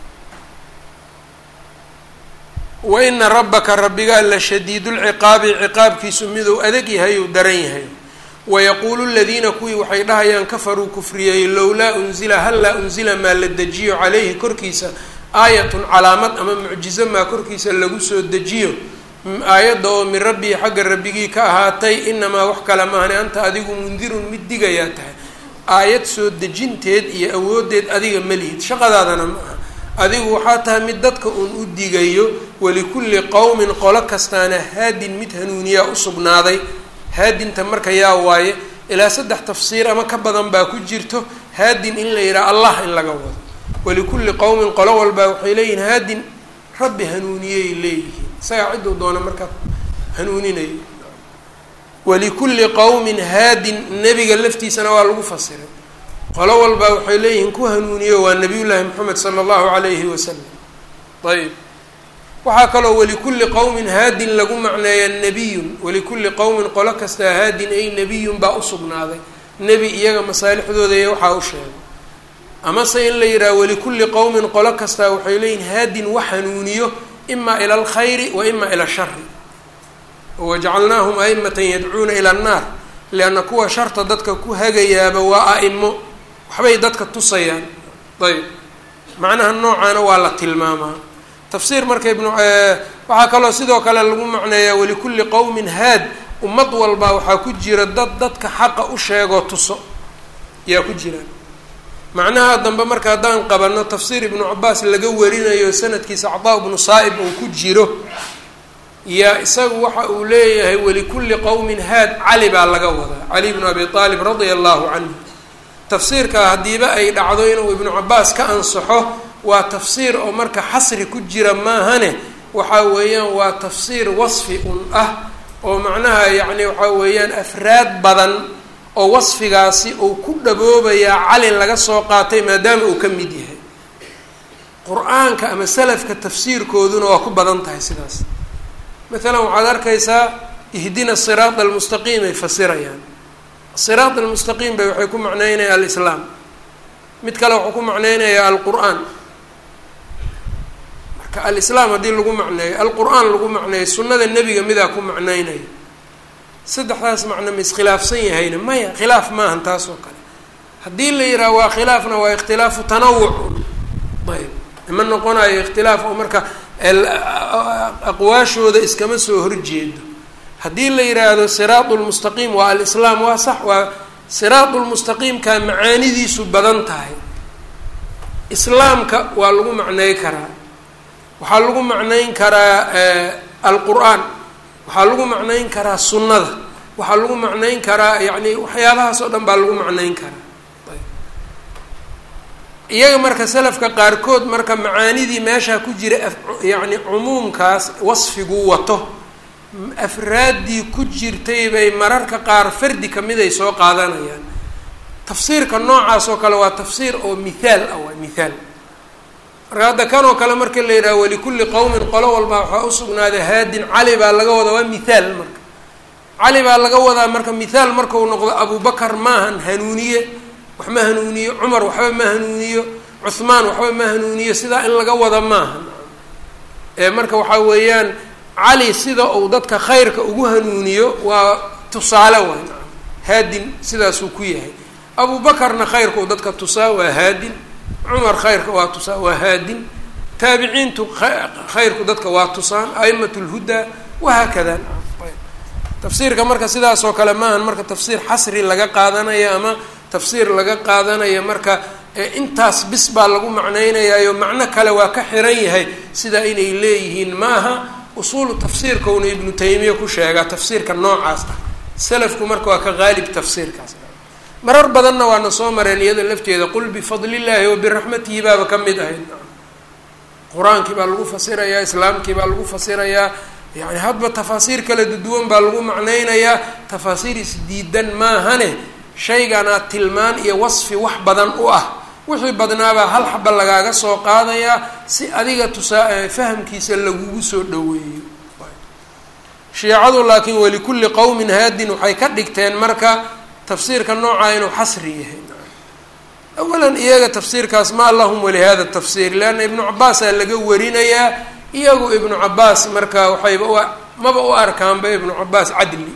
wa ina rabbaka rabbigaa la shadiidulciqaabi ciqaabkiisu miduu adag yahay ou daran yahay wayaquulu ladiina kuwii waxay dhahayaan kafaruu kufriyey lowlaa unzila hallaa unzila maa la dejiyo caleyhi korkiisa aayatun calaamad ama mucjizo maa korkiisa lagu soo dejiyo aayadda oo min rabbii xagga rabbigii ka ahaatay inamaa wax kale maahane anta adigu mundirun mid digayaa tahay aayad soo dejinteed iyo awoodeed adiga malihid shaqadaadana ma aha adigu waxaa tahay mid dadka uun u digayo walikulli qowmin qolo kastaana haadin mid hanuuniyaa usugnaaday haadinta marka yaa waaye ilaa saddex tafsiir ama ka badan baa ku jirto haadin in la yidhaha allah in laga wado walikulli qowmin qolo walbaa waxay leeyihin haadin rabbi hanuuniyay leeyihiin isagaa cidduu doona markaa hanuuninayo walikulli qowmin haadin nebiga laftiisana waa lagu fasiray qolo walbaa waxay leeyihiin ku hanuuniyo waa nabiyullaahi moxamed sala allahu calayhi wasalam ayb waxaa kaloo walikulli qowmin haadin lagu macneeya nebiyun walikulli qowmin qolo kastaa haadin ay nebiyun baa usugnaaday nebi iyaga masaalixdooda iyo waxaa u sheegay amase in la yidhaha walikulli qowmin qolo kastaa waxay leeyihin haadin wax hanuuniyo ima ila alkhayri wa ima ila ashari wajacalnaahum a'imatan yadcuuna ila annaar lianna kuwa sharta dadka ku hagayaaba waa a'imo waxbay dadka tusayaan ayb macnaha noocaana waa la tilmaamaa tafsiir marka ibnu waxaa kaloo sidoo kale lagu macneeyaa walikulli qowmin haad ummad walba waxaa ku jira dad dadka xaqa u sheegoo tuso yaa ku jiraan macnaha dambe marka haddaan qabano tafsiir ibnu cabaas laga warinayo sanadkiisa cadaa ibnu saa'ib uu ku jiro yaa isagu waxa uu leeyahay walikulli qowmin haad cali baa laga wadaa cali bnu abi aalib radia allahu canhu tafsiirkaa haddiiba ay dhacdo inuu ibnu cabaas ka ansaxo waa tafsiir oo marka xasri ku jira maahane waxa weeyaan waa tafsiir wasfi un ah oo macnaha yacni waxaa weeyaan afraad badan oo wasfigaasi uu ku dhaboobayaa cali laga soo qaatay maadaama uu ka mid yahay qur-aanka ama salafka tafsiirkooduna waa ku badan tahay sidaas maalan waxaad arkaysaa ihdina siraat almustaqiim ay fasirayaan siraat almustaqiim bay waxay ku macneynaya alislaam mid kale wuxuu ku macneynayaa alqur-aan marka alislaam haddii lagu macneeyo alqur-aan lagu macneeyo sunnada nebiga midaa ku macneynayo saddexdaas macno ma iskhilaafsan yahayna maya khilaaf maahan taas oo kale haddii la yidhaha waa khilaafna waa ikhtilaafu tanawuc ayb ima noqonayo ikhtilaaf oo marka aqwaashooda iskama soo horjeedo haddii la yidhaahdo siraatu lmustaqiim waa alislaam waa sax waa siraatu lmustaqiimka macaanidiisu badan tahay islaamka waa lagu macney karaa waxaa lagu macneyn karaa alqur-aan waxaa lagu macneyn karaa sunnada waxaa lagu macnayn karaa yacni waxyaabahaas oo dhan baa lagu macnayn karaa iyaga marka salafka qaarkood marka macaanidii meeshaa ku jira yacni cumuumkaas wasfiguu wato afraaddii ku jirtay bay mararka qaar fardi kamid ay soo qaadanayaan tafsiirka noocaas oo kale waa tafsiir oo mithaal ah waa mithaal marka hadda kan oo kale marka la yidhaha walikulli qowmin qolo walba waxaa usugnaaday haadin cali baa laga wadaa waa mithaal marka cali baa laga wadaa marka mithaal markau noqdo abubakar maahan hanuuniye wax ma hanuuniyo cumar waxba ma hanuuniyo cuhmaan waxba ma hanuuniyo sidaa in laga wada maaha ee marka waxaa weeyaan cali sida uu dadka khayrka ugu hanuuniyo waa tusaale waay haadin sidaasuu ku yahay abubakarna khayrka uu dadka tusaa waa haadin cumar khayrka waa tusaa waa haadin taabiciintu khayrku dadka waa tusaan a'imat lhudaa wahaakada tafsiirka marka sidaas oo kale maahan marka tafsiir xasri laga qaadanayo ama tafsiir laga qaadanayo marka intaas bis baa lagu macnaynayaayo macno kale waa ka xiran yahay sidaa inay leeyihiin ma aha usuulu tafsiirkauna ibnu taymiya ku sheegaa tafsiirka noocaas ah salafku marka waa ka qaalib tafsiirkaas marar badanna waana soo mareen iyada lafteeda qul bifadli illaahi wa biraxmatihi baaba ka mid ahayd qur-aankii baa lagu fasirayaa islaamkii baa lagu fasirayaa yani hadba tafaasiir kala duduwan baa lagu macnaynayaa tafaasiir isdiidan maahane shayganaa tilmaan iyo wasfi wax badan u ah wixii badnaabaa hal xaba lagaaga soo qaadayaa si adiga tusaa fahamkiisa lagugu soo dhaweeyo shiicadu laakiin walikulli qowmin haadin waxay ka dhigteen marka tafsiirka noocaa inuu xasri yahay awalan iyaga tafsiirkaas ma lahum walihada tafsiir leanna ibnu cabaasaa laga warinayaa iyagu ibnu cabaas marka waxayba u maba u arkaanba ibnu cabaas cadli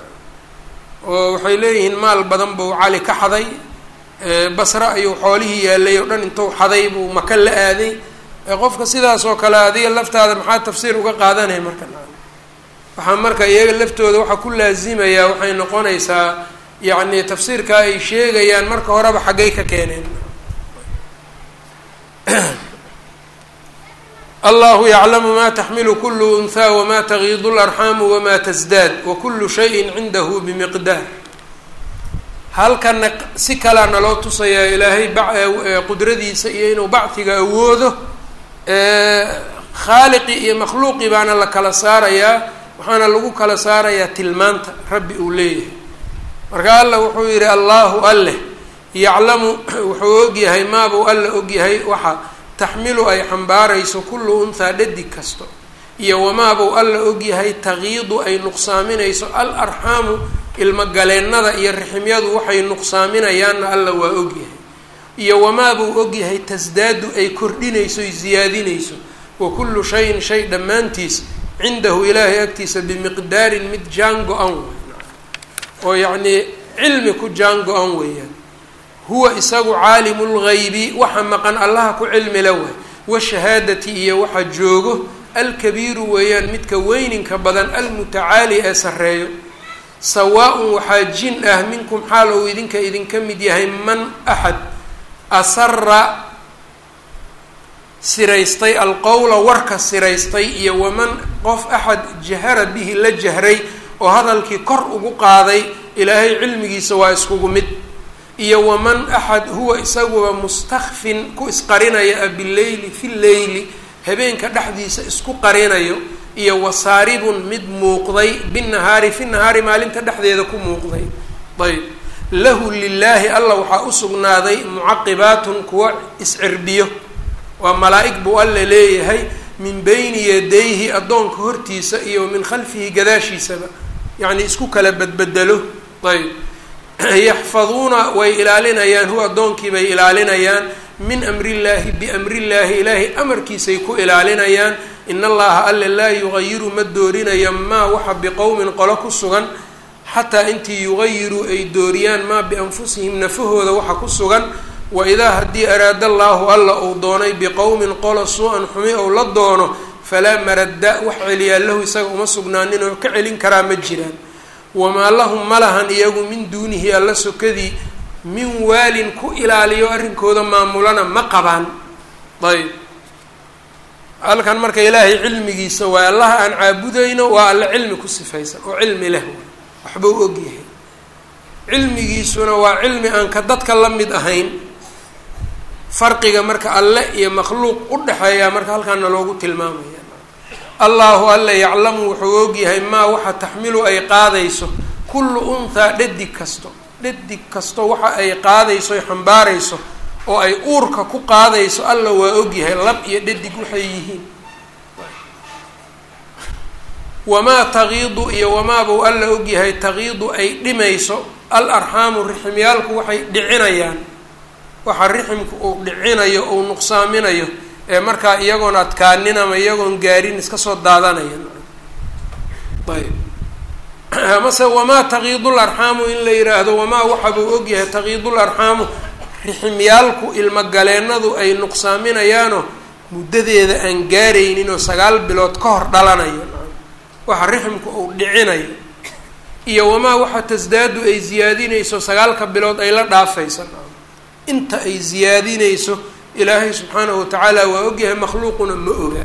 oo waxay leeyihiin maal badan buu cali ka xaday basre ayuu xoolihii yaalay oo dhan intuu xaday buu maka la aaday qofka sidaas oo kale adiga laftaada maxaa tafsiir uga qaadanaya marka waxaa marka iyaga laftooda waxaa ku laazimayaa waxay noqonaysaa yacni tafsiirka ay sheegayaan marka horeba xaggay ka keeneen allahu yaclamu ma taxmilu kulu unhaa wama tagiidu larxaamu wama tasdaad wakulu shayin cindahu bimiqdaar halkana si kalea naloo tusayaa ilaahay qudradiisa iyo inuu bacdiga awoodo khaaliqi iyo makhluuqi baana la kala saarayaa waxaana lagu kala saarayaa tilmaanta rabbi uu leeyahay marka alla wuxuu yihi allahu alleh yaclamu wuxuu ogyahay maabuu alla ogyahay waxa taxmilu ay xambaarayso kullu unhaa dhadig kasto iyo wamaabuu alla ogyahay tagiidu ay nuqsaaminayso al arxaamu ilmogaleennada iyo riximyadu waxay nuqsaaminayaanna alla waa ogyahay iyo wamaabuu ogyahay tasdaadu ay kordhinayso ay ziyaadinayso wa kullu shayin shay dhammaantiis cindahu ilaahay agtiisa bimiqdaarin mid jaan go-an oo yacnii cilmi ku jaan go-an weeyaan huwa isagu caalimu lgaybi waxa maqan allaha ku cilmila waay washahaadati iyo waxa joogo alkabiiru weeyaan midka weyninka badan almutacaali ee sarreeyo sawaa-un waxaa jin ah minkum xaal ou idinka idinka mid yahay man axad asara siraystay alqowla warka siraystay iyo waman qof axad jahara bihi la jahray oo hadalkii kor ugu qaaday ilaahay cilmigiisa waa iskugu mid iyo waman axad huwa isaguba mustakfin ku isqarinaya bileyli fi leyli habeenka dhexdiisa isku qarinayo iyo wasaaribun mid muuqday binahaari fi nahaari maalinta dhexdeeda ku muuqday ayb lahu lilaahi alla waxaa usugnaaday mucaqibaatun kuwa iscirbiyo waa malaa-ig buu alla leeyahay min beyni yadayhi addoonka hortiisa iyo min khalfihi gadaashiisaba yacni isku kala badbedelo ayb yaxfaduuna way ilaalinayaan huwa addoonkii bay ilaalinayaan min amrillaahi biamrillaahi ilaahay amarkiisay ku ilaalinayaan in allaha alle laa yugayiru ma doorinayo maa waxa biqowmin qolo ku sugan xataa intii yugayiruu ay dooriyaan maa bianfusihim nafahooda waxa ku sugan wa idaa haddii araada allaahu alla uu doonay biqowmin qolo suu-an xumi ou la doono falaa maradda wax celiyaa lahu isaga uma sugnaanin oo ka celin karaa ma jiraan wamaa lahum ma lahan iyagu min duunihi alla sokadii min waalin ku ilaaliyo arrinkooda maamulana ma qabaan ayb halkan marka ilaahay cilmigiisa waa allaha aan caabudayno waa alle cilmi ku sifaysan oo cilmi leh waxbuu ogyahay cilmigiisuna waa cilmi aan ka dadka la mid ahayn farqiga marka alle iyo makhluuq u dhexeeyaa marka halkaana loogu tilmaamaya allahu alle yaclamu wuxuu ogyahay maa waxa taxmilu ay qaadayso kullu unthaa dhadig kasto dhadig kasto waxa ay qaadayso ay xambaarayso oo ay uurka ku qaadayso alla waa ogyahay lab iyo dhadig waxay yihiin wamaa taqiidu iyo wamaabuu alla ogyahay taqiidu ay dhimayso al arxaamu riximyaalku waxay dhicinayaan waxa riximku uu dhicinayo uu nuqsaaminayo ee markaa iyagoon adkaanin ama iyagoon gaarin iska soo daadanaya ayb amase wamaa taqiidul arxaamu in la yidhaahdo wamaa waxabuu ogyahay taqiidul arxaamu riximyaalku ilmogaleennadu ay nuqsaaminayaanoo muddadeeda aan gaaraynin oo sagaal bilood ka hor dhalanayo waxa riximku uu dhicinayo iyo wamaa waxa tasdaadu ay ziyaadinayso sagaalka bilood ay la dhaafayso inta ay ziyaadinayso ilaahay subxaanahu watacaala waa ogyahay makhluuquna ma oga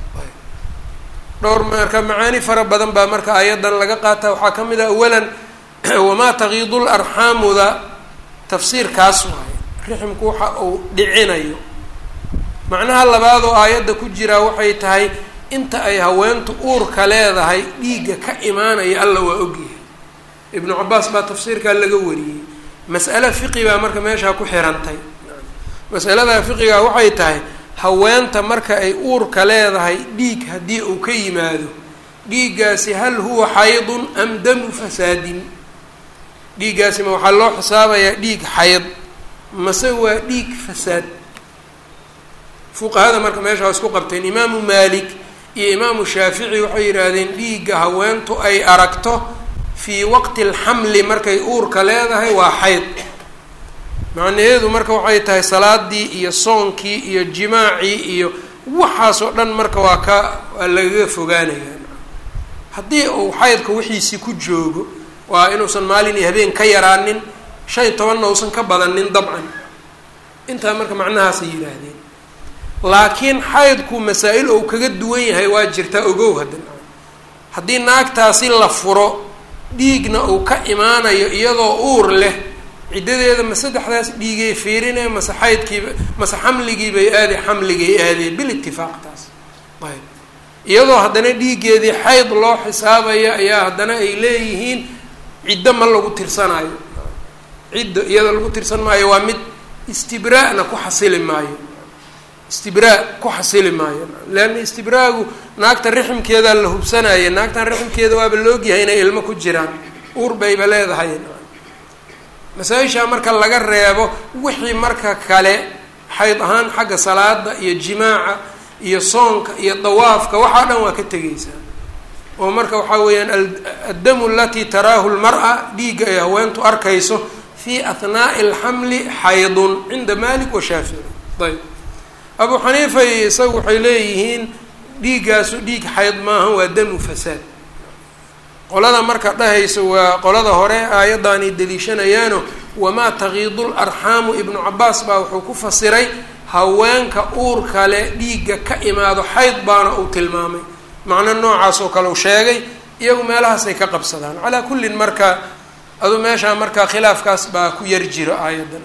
dhowr marka macaani fara badan baa marka ayadan laga qaata waxaa ka mid ah awalan wamaa taqiidul arxaamuda tafsiirkaas waaye riximku waxa uu dhicinayo macnaha labaad oo aayadda ku jiraa waxay tahay inta ay haweentu uurka leedahay dhiigga ka imaanaya alla waa ogyahay ibnu cabaas baa tafsiirkaa laga wariyey mas'ale fiqi baa marka meeshaa ku xirantay masaladaa fiqigaa waxay tahay haweenta marka ay uurka leedahay dhiig haddii uu ka yimaado dhiiggaasi hal huwa xaydun am damu fasaadin dhiiggaasi ma waxaa loo xisaabayaa dhiig xayd mase waa dhiig fasaad fuqahada marka meesha waa isku qabteen imaamu maalik iyo imaamu shaafici waxay yidhaahdeen dhiigga haweentu ay aragto fii waqti alxamli markay uurka leedahay waa xayd macnaheedu marka waxay tahay salaadii iyo soonkii iyo jimaacii iyo waxaasoo dhan marka waa ka waa lagaga fogaanaya haddii uu xaydka wixiisii ku joogo waa inuusan maalin iyo habeen ka yaraanin shan iyo tobanna uusan ka badanin dabcan intaa marka macnahaasay yidhaahdeen laakiin xaydku masaa-il ou kaga duwan yahay waa jirtaa ogow haddana haddii naagtaasi la furo dhiigna uu ka imaanayo iyadoo uur leh ciddadeeda ma saddexdaas dhiigay fiirinee mase xaydkiiba mase xamligiibay aade xamligay aadeen bil itifaaq taas ayb iyadoo haddana dhiiggeedii xayd loo xisaabaya ayaa haddana ay leeyihiin ciddo ma lagu tirsanayo ciddo iyadoo lagu tirsan maayo waa mid istibraa'na ku xasili maayo istibraa ku xasili maayo leanna istibraagu naagta riximkeedaa la hubsanaya naagtan riximkeeda waaba laogyahay inay ilmo ku jiraan uur bayba leedahay masaa-ishaa marka laga reebo wixii marka kale xayd ahaan xagga salaada iyo jimaaca iyo soonka iyo dawaafka waxaa dhan waa ka tegeysaa oo marka waxaa weeyaan addamu alatii taraahu lmar-a dhiigga ay haweentu arkayso fii ahnaa'i alxamli xaydun cinda malik wa shaafici ayb abu xaniifa iyo isagu waxay leeyihiin dhiiggaasu dhiig xayd maaha waa damu fasaad qolada marka dhahaysa waa qolada hore aayaddan ay deliishanayaano wamaa taqiidul arxaamu ibnu cabaas baa wuxuu ku fasiray haweenka uur kale dhiigga ka imaado xayd baana uu tilmaamay macno noocaas oo kale uu sheegay iyagu meelahaasay ka qabsadaan calaa kullin marka adu meeshaa marka khilaafkaas baa ku yar jiro aayaddan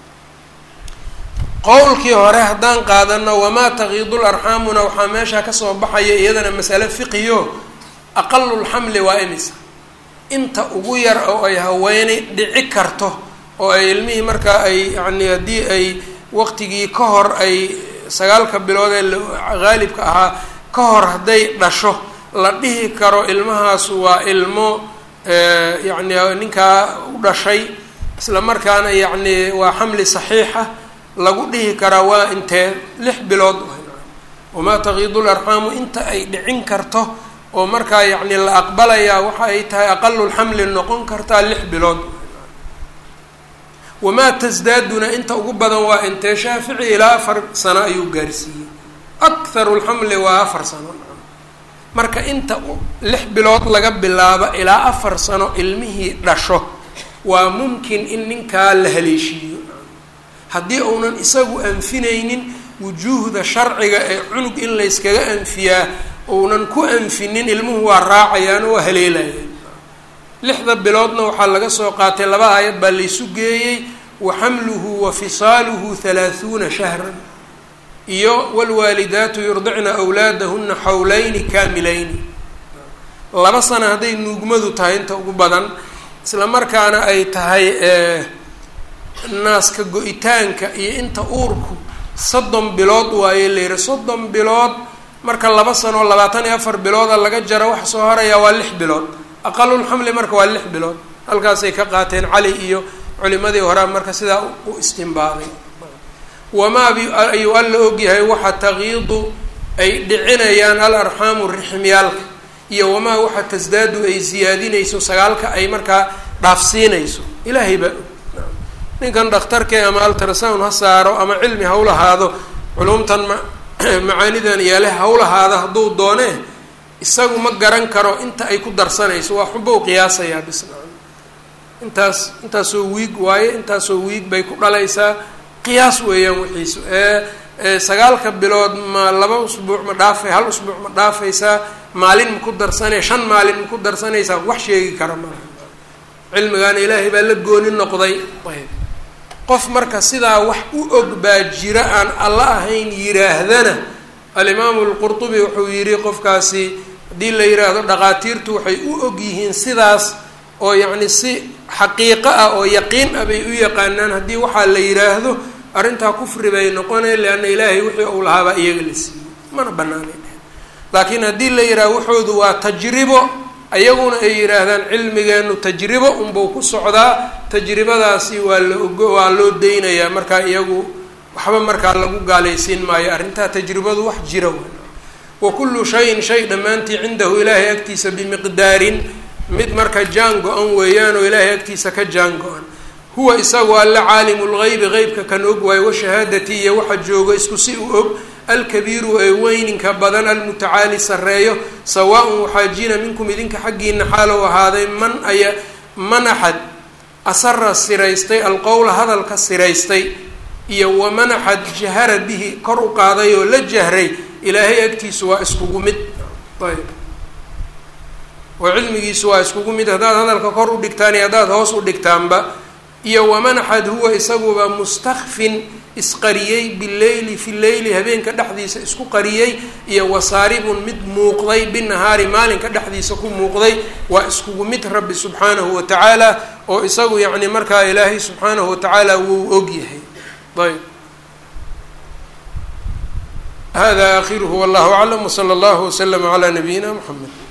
qowlkii hore haddaan qaadano wamaa taqiidul arxaamuna waxaa meeshaa kasoo baxaya iyadana masale fiqiyo aqalulxamli waa imisa inta ugu yar oo ay haweeney dhici karto oo ay ilmihii markaa ay yani haddii ay waqtigii ka hor ay sagaalka bilood ee haalibka ahaa ka hor hadday dhasho la dhihi karo ilmahaas waa ilmo yacni ninkaa u dhashay isla markaana yacni waa xamli saxiixa lagu dhihi karaa waa intee lix bilood wamaa taqiidul arxaamu inta ay dhicin karto oo markaa yacni la aqbalayaa waxa ay tahay aqalulxamli noqon kartaa lix bilood wamaa tasdaaduna inta ugu badan waa intee shaafici ilaa afar sano ayuu gaarsiiyey akharu lxamli waa afar sano marka inta lix bilood laga bilaabo ilaa afar sano ilmihii dhasho waa mumkin in ninkaa la haleeshiiyo haddii uunan isagu anfinaynin wujuuhda sharciga ee cunug in layskaga anfiyaa uunan ku anfinin ilmuhu waa raacayaan oo waa haleelayaan lixda biloodna waxaa laga soo qaatay laba aayad baa laysu geeyey wa xamluhu wa fisaaluhu halaahuuna shahran iyo wlwaalidaatu yurdicna awlaadahuna xawlayni kaamilayni laba sana hadday nuugmadu tahay inta ugu badan isla markaana ay tahay naaska go-itaanka iyo inta uurku soddon bilood waaye layidhi soddon bilood marka laba sanoo labaatan iyo afar bilooda laga jaro waxa soo horayaa waa lix bilood aqalulxamli marka waa lix bilood halkaasay ka qaateen cali iyo culimadii horaa marka sidaa u istimbaaday wamaa bi ayuu alla ogyahay waxa taqiidu ay dhicinayaan al arxaamu rixmyaalka iyo wamaa waxa tasdaadu ay siyaadinayso sagaalka ay markaa dhaafsiinayso ilaahay baa og ninkan dhakhtarkee ama altrasound ha saaro ama cilmi ha u lahaado culumtan ma macaanidan iyaale ha u lahaado hadduu doonee isagu ma garan karo inta ay ku darsanayso waa xunba u qiyaasayaa bisna intaas intaasoo wiig waaye intaasoo wiig bay ku dhalaysaa qiyaas weeyaan wixiisu ee sagaalka bilood ma laba usbuuc ma dhaafay hal usbuuc ma dhaafaysaa maalin ma ku darsanay shan maalin ma ku darsanaysaa wax sheegi kara malaha cilmigaana ilaahay baa la gooni noqday ayb qof marka sidaa wax u og baa jira aan alla ahayn yiraahdana alimaamu lqurtubi wuxuu yidhi qofkaasi haddii la yidhaahdo dhaqaatiirtu waxay u og yihiin sidaas oo yacni si xaqiiqo ah oo yaqiin ah bay u yaqaanaan haddii waxaa la yidhaahdo arrintaa kufri bay noqonay leanna ilaahay wixii uu lahaabaa iyaga la siiyey mana banaanay dheh laakiin haddii la yidhahdo waxoodu waa tajribo ayaguna ay yidhaahdaan cilmigeenu tajribo unbuu ku socdaa tajribadaasi waa la ogo waa loo deynayaa markaa iyagu waxba markaa lagu gaalaysiin maayo arrintaa tajribadu wax jira w wa kullu shayin shay dhammaantii cindahu ilaahay agtiisa bimiqdaarin mid marka jaan go-an weeyaan oo ilaahay agtiisa ka jaan go-an huwa isagu alla caalimu lgeybi qeybka kan og waayo washahaadati iyo waxa joogo isku si u og alkabiiru ee weyninka badan almutacaali sarreeyo sawaa-un waxaa jina minkum idinka xaggiina xaalow ahaaday man aya man axad asara siraystay alqowla hadalka siraystay iyo waman axad jahara bihi kor u qaaday oo la jahray ilaahay agtiisu waa iskugu mid ayb oo cilmigiisu waa iskugu mid haddaad hadalka kor u dhigtaan iyo haddaad hoos u dhigtaanba iyo waman axad huwa isaguba mustakfin isqariyey bileyli fi leyli habeenka dhexdiisa isku qariyey iyo wasaaribun mid muuqday binahaari maalinka dhexdiisa ku muuqday waa iskugu mid rabbi subxaanahu wa tacaala oo isagu yacni markaa ilaahay subxaanahu wa tacaala wuu og yahay ayb hada akhiruhu wallahu aclam wsala allahu waslama calaa nabiyina mxamed